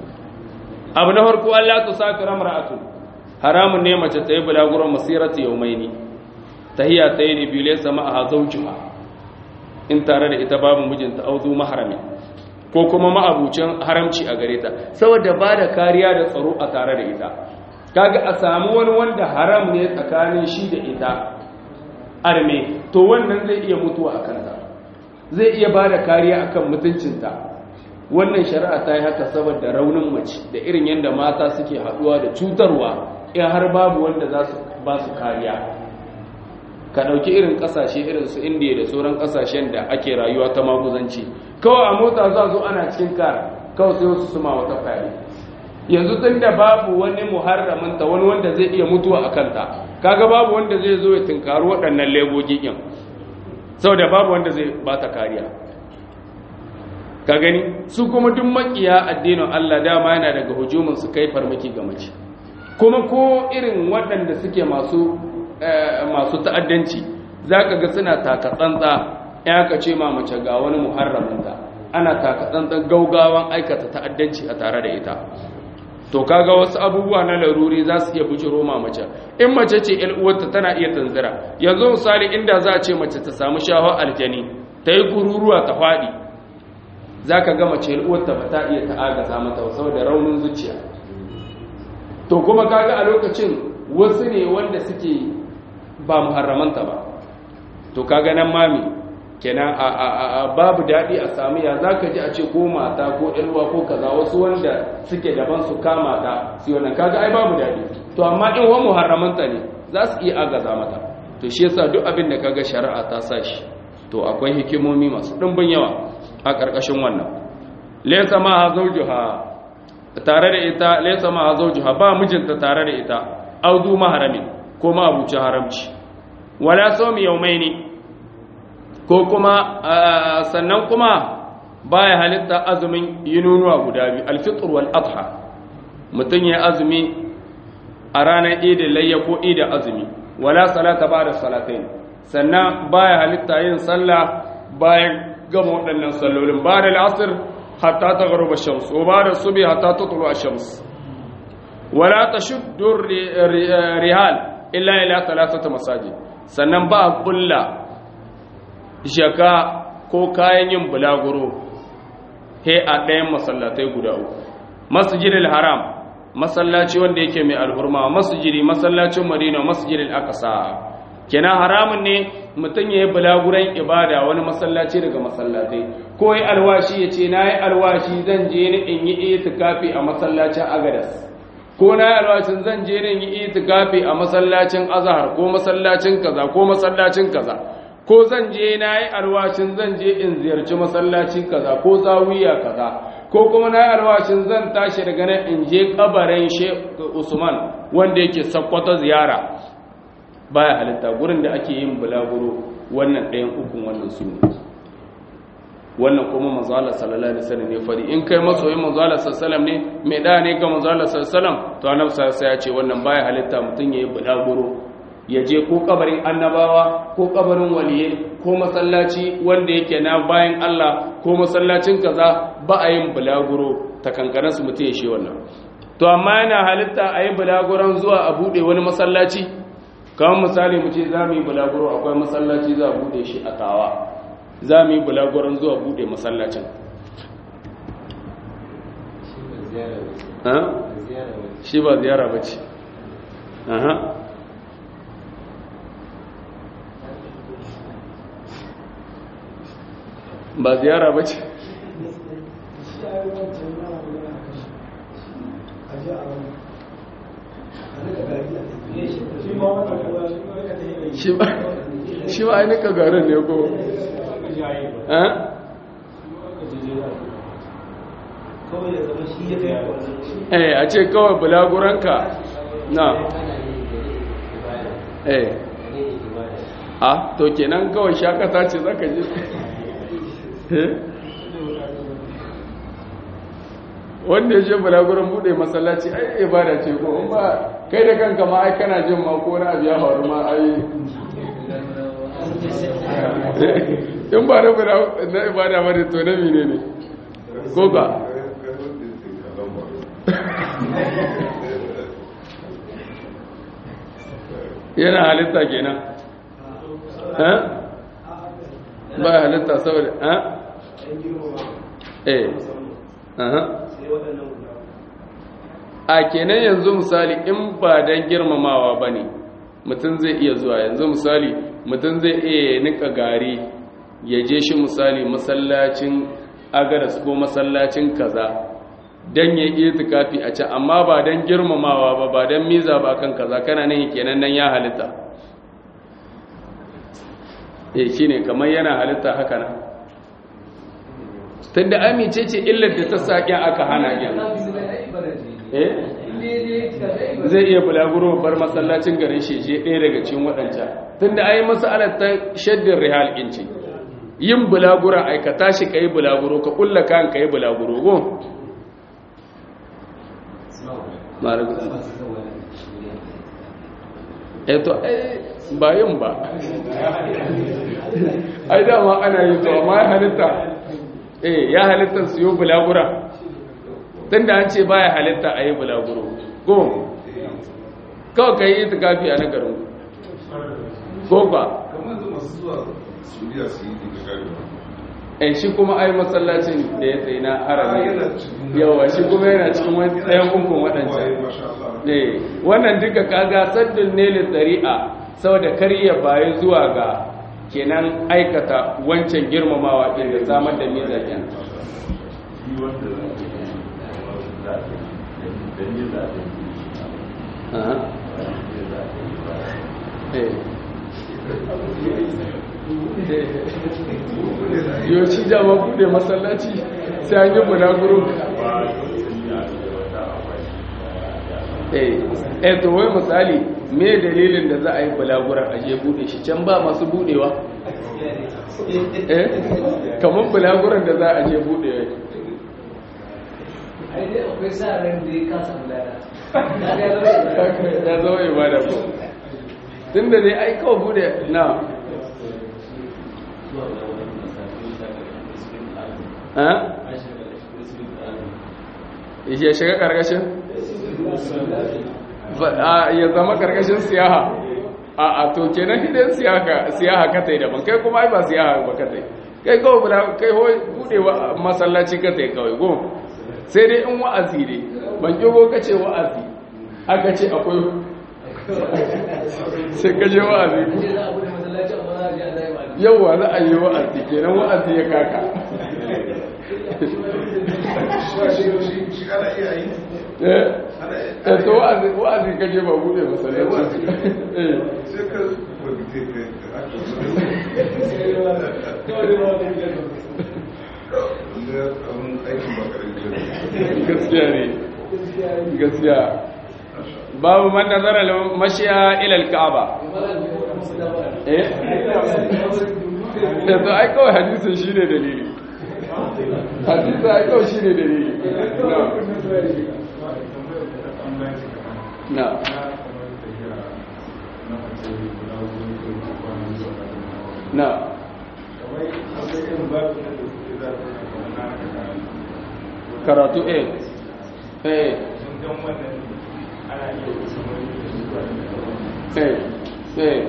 abu na farko Allah ta saka ramra'atu haramun ne mace ta yi bulaguron masirati yaumaini tahiya ta yi biyu laysa ma'aha zawjuha in tare da ita babu mijinta auzu maharami ko kuma ma'abucin haramci a gare ta saboda ba da kariya da tsaro a tare da ita kaga a samu wani wanda haram ne tsakanin shi da ita arme to wannan zai iya mutuwa a kanta zai iya ba da kariya akan mutuncinta wannan shari'a ta yi haka saboda raunin mace da irin yadda mata suke haɗuwa da cutarwa in har babu wanda za su ba su kariya ka ɗauki irin ƙasashe irin su indiya da sauran ƙasashen da ake rayuwa ta maguzanci kawai a mota za zo ana cikin kara kawai sai wasu suma wata fari yanzu tun da babu wani muharraminta wani wanda zai iya mutuwa a kanta kaga babu wanda zai zo ya tunkari waɗannan legogin saboda babu wanda zai ba ta kariya ka gani su kuma duk makiya addinin Allah dama yana daga hujumin su kai farmaki ga mace kuma ko irin waɗanda suke masu masu ta'addanci zaka ga suna taka tsantsa ya ka ce ma mace ga wani muharraminta ana taka tsantsan gaugawan aikata ta'addanci a tare da ita to kaga wasu abubuwa na laruri za su iya bujiro ma mace in mace ce ƴar uwarta tana iya tanzira yanzu misali inda za a ce mace ta samu shawar aljani ta yi kururuwa ta faɗi za ka gama ce uwarta ba ta iya ta'agaza mata saboda raunin zuciya to kuma kaga a lokacin wasu ne wanda suke ba muharramanta ba to kaga nan mami kenan a babu daɗi a sami ya za ka ji a ce ko mata ko ɗalwa ko kaza wasu wanda suke daban su kama ta su wannan kaga ai babu daɗi to amma in wa muharramanta ne za su iya agaza mata to shi yasa duk abin da kaga shari'a ta sa shi to akwai hikimomi masu ɗimbin yawa a ƙarƙashin wannan laysa ma hazaujuha tare da ita laysa ma hazaujuha ba mijinta tare da ita audu maharamin ko ma abuci haramci wala sawmi yawmaini ko kuma sannan kuma baya halitta azumin yinunuwa guda biyu alfitr wal adha mutun ya azumi a ranar idin layya ko idin azumi wala salata ba'da salatayn sannan baya halitta yin sallah bayan gama waɗannan sallolin ba da al'asir hatta ta garuba shams wa ba da subi hatta ta tulu a shams wala ta shuddur rihal illa ila talatata masajid sannan ba a kulla jaka ko kayan yin bulaguro he a ɗayan masallatai guda uku masjidil haram masallaci wanda yake mai alhurma masjidi masallacin madina masjidil aqsa kenan haramun ne mutum ya yi bulaguran ibada wani masallaci daga masallatai ko yi alwashi ya ce na yi alwashi zan je ni in yi itikafi a masallacin agadas ko na yi alwashin zan je ni in yi itikafi a masallacin azahar ko masallacin kaza ko masallacin kaza ko zan je na yi alwashin zan je in ziyarci masallaci kaza ko zawiya kaza ko kuma na yi alwashin zan tashi daga nan in je kabarin Sheikh Usman wanda yake sakkwato ziyara baya halitta gurin da ake yin bulaguro wannan ɗayan ukun wannan su wannan kuma manzala sallallahu alaihi wasallam ne fari in kai masoyin manzala sallallahu ne mai da ne ga manzala sallallahu to annabi sallallahu ya ce wannan baya halitta mutun yayi bulaguro ya je ko kabarin annabawa ko kabarin waliye ko masallaci wanda yake na bayan Allah ko masallacin kaza ba a yin bulaguro ta kankanar su mutum ya shi wannan to amma yana halitta a yi bulaguron zuwa a buɗe wani masallaci kamar misali mu ce za mu yi bulaguro akwai masallaci za a buɗe shi a tawa za mu yi bulaguron zuwa buɗe masallacin shi ba ziyara ba ce ba ziyara ba ce shi ba ainihin garin ne ko kawai da zama shi ya kai wannan eh a ce kawai bulaguranka na eh a to kenan kawai shakata ce zaka je eh wanda ya je bulaguran bude masallaci ai ibada ce ko in ba kai da kanka ma ai kana jin ma ko na biya faru ma ai in ba na na ibada ba ne to na mine ne ko ka yana halitta kenan ha ba halitta saboda ha eh aha a kenan yanzu misali in ba dan girmamawa bane mutum zai iya zuwa yanzu misali mutum zai iya nika gari ya je shi misali masallacin agaras ko masallacin kaza dan ya yi tukafi a can amma ba dan girmamawa ba ba dan miza ba kan kaza kana nan kenan nan ya halitta eh shine kamar yana halitta haka nan tunda amince ce illar da ta saki aka hana yin eh zai iya bulaguro bar masallacin garin sheje ɗaya daga cikin waɗancan tunda ai masalar ta shaddin rihal inci yin bulagura aikata shi ka yi bulaguro ka kulla kan ka yi bulaguro go eto ba yin ba ai dama ana yi to amma ya halitta eh ya halitta su yi bulagura tun da an ce ba ya halitta a yi bulaguro go kawai ka yi itikafi a nagarin ko ba kamar da masu zuwa suriya su yi itikafi eh shi kuma ai masallacin da ya tsaye na harami yawa shi kuma yana cikin wani ɗayan hukun waɗancan eh wannan duka kaga saddin ne tsari'a saboda karya baya zuwa ga kenan aikata wancan girmamawa ɗin da samar da mizajen yoci dama bude masallaci sai an yi bulaguro eh to wai misali me dalilin da za a yi bulaguran aje bude shi can ba masu budewa eh kamar bulaguran da za a je budewa akwai sa ran da ya kasa bulada ya zama ibada ko tun da dai ai kawai bude na ya shiga karkashin ya zama karkashin siyaha a a to kenan hidan siyaha katai daban kai kuma ai ba siyaha ba katai kai kawai bula kai hoi budewa masallaci katai kawai go sai dai in wa'azi ne ban kigo kace wa'azi aka ce akwai sai kaje wa'azi yauwa za a yi wa'azi kenan wa'azi ya kaka shi ana iya yi eh to wa'azi wa'azi kaje ba bude masallaci eh sai ka wadite ka gaskiya ne gaskiya babu man nazara mashiya ila al-ka'aba eh da to ai kawai hadisin shine dalili hadisin ai kawai shine dalili na na karatu eh eh eh eh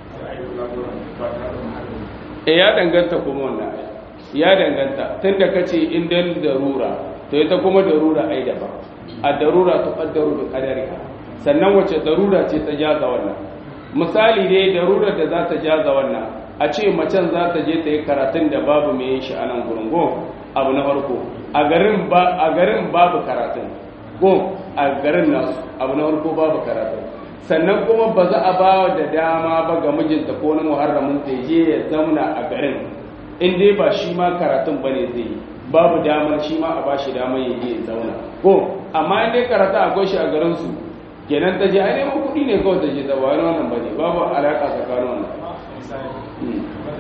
eh ya danganta kuma wannan ya danganta tunda kace in dan darura to ita kuma darura ai daban a darura ta qaddaru bi qadariha sannan wace darura ce ta jaza wannan misali dai darura da za ta jaza wannan a ce macen za ta je ta yi karatun da babu mai yin shi a nan gurin go abu na farko a garin ba a garin babu karatun go a garin nasu abu na farko babu karatun sannan kuma ba za a ba da dama ba ga mijinta ko na muharramin ta je ya zauna a garin in dai ba shi ma karatun bane zai yi babu damar shi ma a ba shi damar ya je ya zauna ko amma in dai karata akwai shi a garin su kenan ta je ai neman kuɗi ne kawai ta je ta ba wani wannan bane babu alaƙa tsakanin wannan Hmm.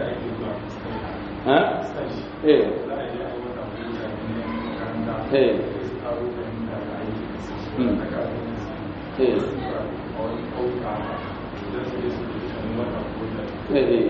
ha eh eh Hmm. eh eh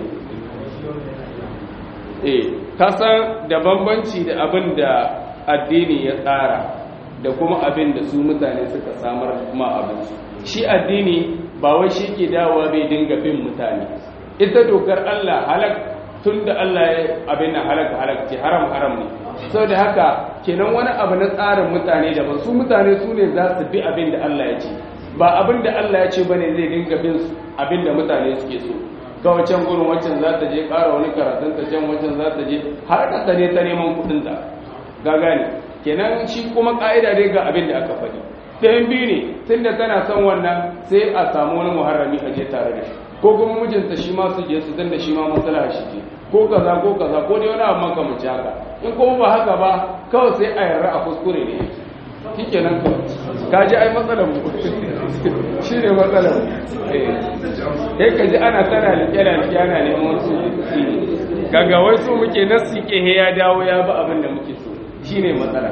eh kasan da bambanci da abin da addini ya tsara da kuma abin da su mutane suka samar ma abinsu shi addini ba wai shi ke dawowa bai dinga bin mutane ita dokar Allah halak tun da Allah ya abin nan halak halak ce haram haram ne saboda haka kenan wani abu na tsarin mutane da ba su mutane su ne za su bi abin da Allah ya ce ba abin da Allah ya ce bane zai dinga bin abin da mutane suke so kawai can gurin wancan za ta je ƙara wani karatun ta can wancan za ta je har ka ne ta neman kuɗin ta ga gane kenan shi kuma ƙa'ida dai ga abin da aka faɗi ɗayan biyu ne tunda tana son wannan sai a samu wani muharrami a je tare da shi ko kuma mijinta shi ma su je su tunda shi ma matsala shi ce ko kaza ko kaza ko dai wani abu makamanci haka in kuma ba haka ba kawai sai a yarda a kuskure ne shike nan kawai ka ji ai matsalar mu shi ne matsalar eh ka ji ana tana liƙe da liƙe ana neman su kaga wai su muke nasu ke he ya dawo ya ba abin da muke so shi ne matsala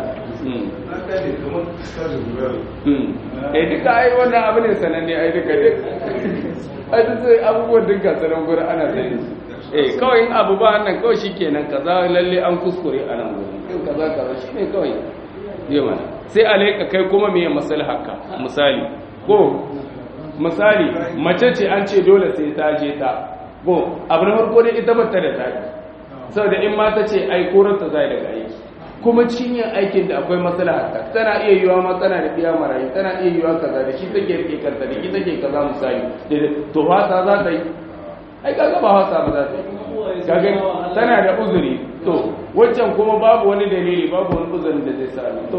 eh duka ai wannan abu ne sananne ai duka duk ai duk sai abubuwan duka sanan gurin ana sani eh kawai in abu ba nan kawai shikenan kaza lalle an kuskure a nan gurin in kaza kaza shine kawai yawa sai alaika kai kuma me maslahaka misali ko misali mace ce an ce dole sai ta je ta ko abu na farko dai ita bata da taki saboda in ma ta ce ai koranta zai daga aiki kuma cikin yin aikin da akwai maslaha tana iya yiwa ma tana da biya marayu tana iya yiwa kaza da shi take rike kanta da shi take kaza misali to wasa za ta yi ai kaga ba wasa ba za ta yi kaga tana da uzuri to waccan kuma babu wani dalili babu wani uzurin da zai sa to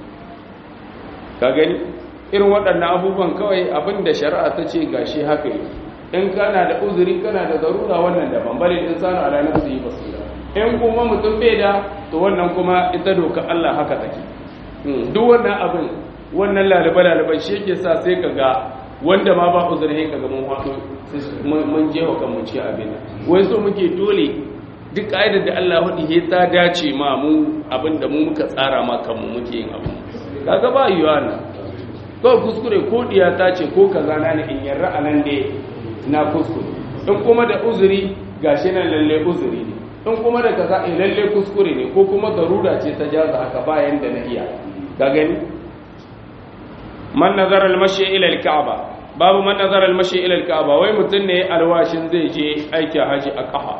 ka gani irin waɗannan abubuwan kawai abin da shari'a ta ce gashi haka yi in kana da uzuri kana da zarura wannan daban bale insanu ala nafsihi basira in kuma mutum bai da to wannan kuma ita doka Allah haka take duk wannan abin wannan lalaba lalaban shi yake sa sai ka ga wanda ma ba uzuri ka ga mun wato mun je wa kanmu cikin abin wai so muke dole duk ƙa'idar da Allah hudu he ta dace ma mu abin da mu muka tsara ma kanmu muke yin abu kaga ba yiwa nan kawai kuskure ko diya ta ce ko kaza na ne in yarra anan da na kuskure in kuma da uzuri gashi nan lalle uzuri ne in kuma da kaza in lalle kuskure ne ko kuma darura ce ta jaza haka bayan da na iya ka gani man nazara al-mashi ila al-ka'ba babu man nazara al-mashi ila al-ka'ba wai mutun ne alwashin zai je aikin haji a kafa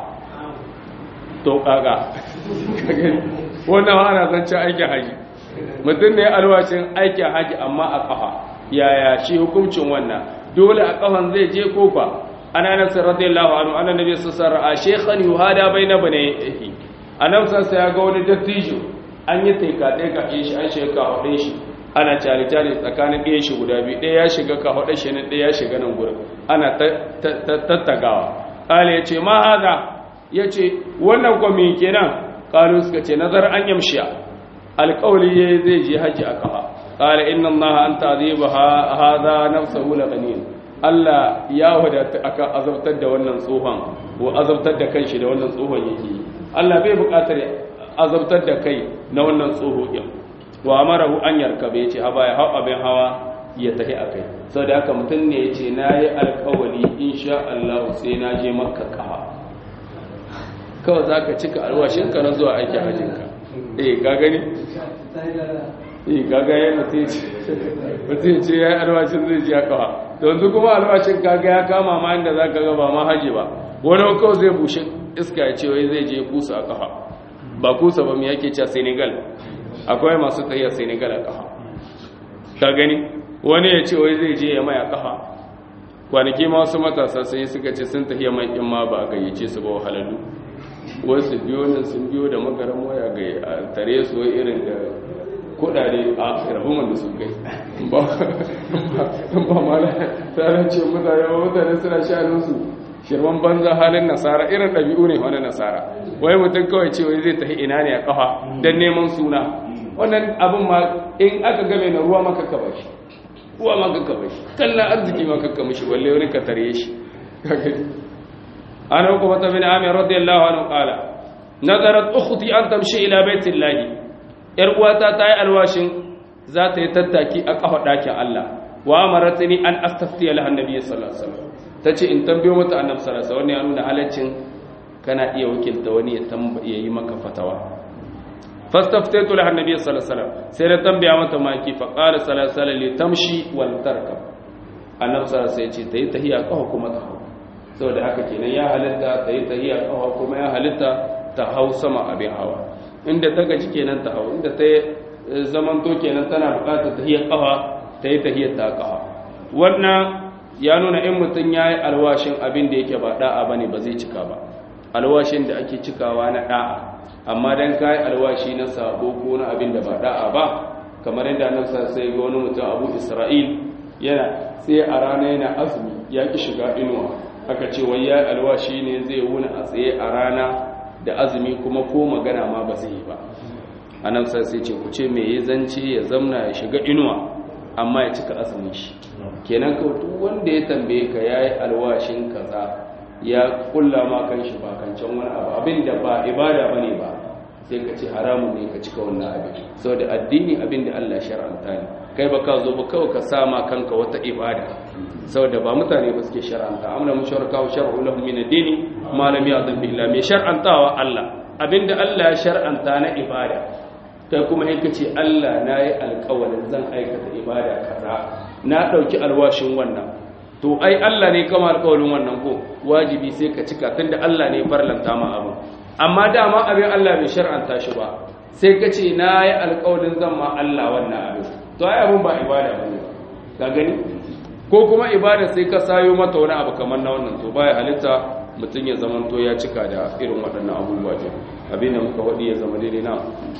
to kaga ka gani wannan ana zancen aikin haji mutun ne alwashin aikin haji amma a kafa yaya shi hukuncin wannan dole a kafan zai je ko ba ana anas radiyallahu anhu anna nabiy sallallahu alaihi wasallam shaykhan yuhada baina banayhi annabi sallallahu ya ga wani dattijo an yi taika taika shi an sheka hudin shi ana cari cari tsakanin ɗaya shi guda biyu ɗaya ya shiga ka hudin shi nan ɗaya ya shiga nan gurin ana tattagawa kale yace ma hada yace wannan ko me kenan kalu suka ce nazar an yamshiya alƙawli zai je haji a kafa qala inna allaha anta aziba hadha nafsuhu la ghanin Allah ya wadata aka azabtar da wannan tsohon ko azabtar da kanshi da wannan tsohon yake Allah bai buƙatar azabtar da kai na wannan tsoho din wa amarahu an yarkabe yace haba ya hawa abin hawa ya tafi akai saboda haka mutum ne yace nayi alƙawari insha Allah sai na je makka kafa kawai zaka cika alwashin ka na zuwa aikin hajjin ka eh ka gani eh kaga yana sai mutum ce ya yi alwashin zai ji kawa yanzu kuma alwashin kaga ya kama ma inda za ka ga ba ma haji ba wani kawai zai bushe iska ya ce wai zai je kusa a kafa ba kusa ba mu yake cewa senegal akwai masu tsaye senegal a kafa ka gani wani ya ce wai zai je ya mai a kafa kwanaki ma wasu matasa sai suka ce sun tafiya mai in ma ba a gayyace su ba wahalalu wasu biyo nan sun biyo da makaran waya ga tare su wai irin da kudade a rahuman da sun kai ba ma na tsarin ce mutane ba mutane suna shanunsu shirman banza halin nasara irin ɗabi'u ne wani nasara wai mutum kawai ce wai zai tafi ina ne a kafa don neman suna wannan abin ma in aka game na ruwa maka kaba shi ruwa maka kaba shi kallon arziki maka kama shi balle wani ka tare shi an hukuma ta bin amir radiyallahu anhu qala nazarat ukhti an tamshi ila baitillahi yar uwata ta yi alwashin za ta yi tattaki a kafa ɗakin Allah wa amaratni an astaftiya laha annabi sallallahu alaihi wasallam tace in tambayo mata annabi sallallahu alaihi wasallam wannan ya nuna halaccin kana iya wakilta wani ya tambaye yi maka fatawa fastaftaitu laha annabi sallallahu alaihi wasallam sai da tambaya mata maki fa qala sallallahu alaihi wasallam li tamshi wal tarkab annabi sallallahu alaihi wasallam ya ce tayi tahiya kafa kuma ta hau saboda haka kenan ya halitta tayi tahiya kafa kuma ya halitta ta hau sama abin hawa inda ta gaji kenan ta hau inda ta zamanto kenan tana bukatar tahiyar kafa ta yi tahiyar ta kafa wannan ya nuna in mutum ya yi alwashin abin da yake ba da'a ba ne ba zai cika ba alwashin da ake cikawa na da'a amma don ka yi alwashi na sabo ko na abin da ba da'a ba kamar yadda nan sa sai ga wani mutum abu isra'il yana sai a rana yana azumi ya ki shiga inuwa aka ce wai ya alwashi ne zai wuni a tsaye a rana da azumi kuma ko magana ma ba zai yi ba anan sai sai ce ku ce me ya zance ya zamna ya shiga inuwa amma ya cika azumin shi kenan ka duk wanda ya tambaye ka yayi alwashin kaza ya kulla ma kan shi ba kancan wani abu abin da ba ibada bane ba sai ka ce haramun ne ka cika wannan abin saboda addini abin da Allah shar'anta ne kai ba ka zo ba kawai ka sama kanka wata ibada saboda ba mutane ba suke shar'anta amna musharaka wa shar'u lahum min ad-dini ma lam ya'zam billahi mai shar'antawa Allah abinda Allah ya shar'anta na ibada kai kuma in kace Allah nayi alƙawarin zan aikata ibada kaza na dauki alwashin wannan to ai Allah ne kama alƙawarin wannan ko wajibi sai ka cika tunda Allah ne farlanta ma abu amma dama abin Allah bai shar'anta shi ba sai ka ce nayi alƙawarin zan ma Allah wannan abin to ai abin ba ibada bane ka gani ko kuma ibada sai ka sayo mata wani abu kamar na wannan to baya halitta mutum ya zama to ya cika da irin waɗannan abubuwa ce abinda muka waɗi ya zama daidai na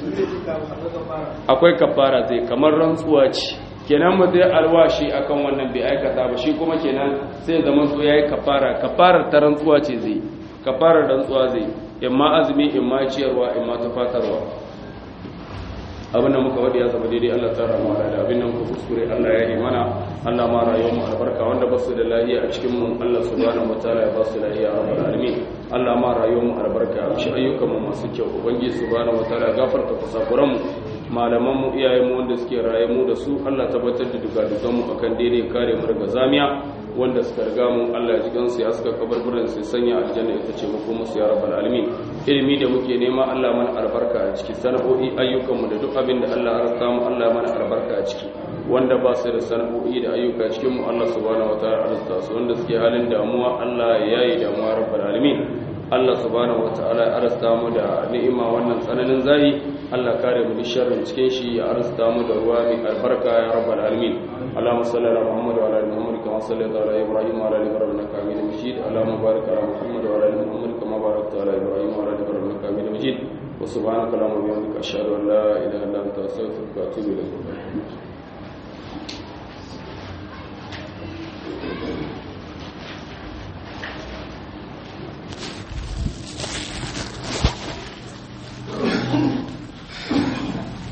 akwai kafara zai kamar rantsuwa ce kenan mu zai alwashi akan wannan bai aikata ba shi kuma kenan sai zama to yayi kafara kafarar ta rantsuwa ce zai kafarar rantsuwa zai imma azumi imma ciyarwa imma tufatarwa abinda muka wadi ya zama daidai Allah tsara mu da abinda muka kuskure Allah ya yi mana Allah ma rayuwar mu albarka wanda ba su da lafiya a cikin mu Allah subhanahu wataala ya ba su lafiya a rabbul alamin Allah ma rayuwar mu albarka shi ayyukan mu masu kyau ubangiji subhanahu wataala ya gafarta kusakuran mu malaman mu iyayen mu wanda suke raye mu da su Allah tabbatar da dugadugan mu akan daidai kare mu daga zamiya wanda suka riga mu Allah ya ji gansu ya suka kabarburan sai sanya aljanna ita ce muku musu ya rabbal alamin ilimi da muke nema Allah mana albarka a ciki sana'o'i ayyukan mu da duk abin da Allah ya rasa mu Allah mana albarka a ciki wanda ba su da sana'o'i da ayyuka cikin mu Allah subhanahu wataala arzuta su wanda suke halin damuwa Allah ya yayi damuwa rabbal alamin Allah subhanahu wataala ya arzuta mu da ni'ima wannan tsananin zai Allah kare mu sharrin cikin shi ya arzuta mu da ruwa mai albarka ya rabbal alamin اللهم صل على محمد وعلى ال محمد كما صليت على ابراهيم وعلى ال ابراهيم انك حميد مجيد اللهم بارك على محمد وعلى ال محمد كما باركت على ابراهيم وعلى ال ابراهيم انك حميد مجيد وسبحانك اللهم وبحمدك اشهد ان لا اله الا انت استغفرك واتوب اليك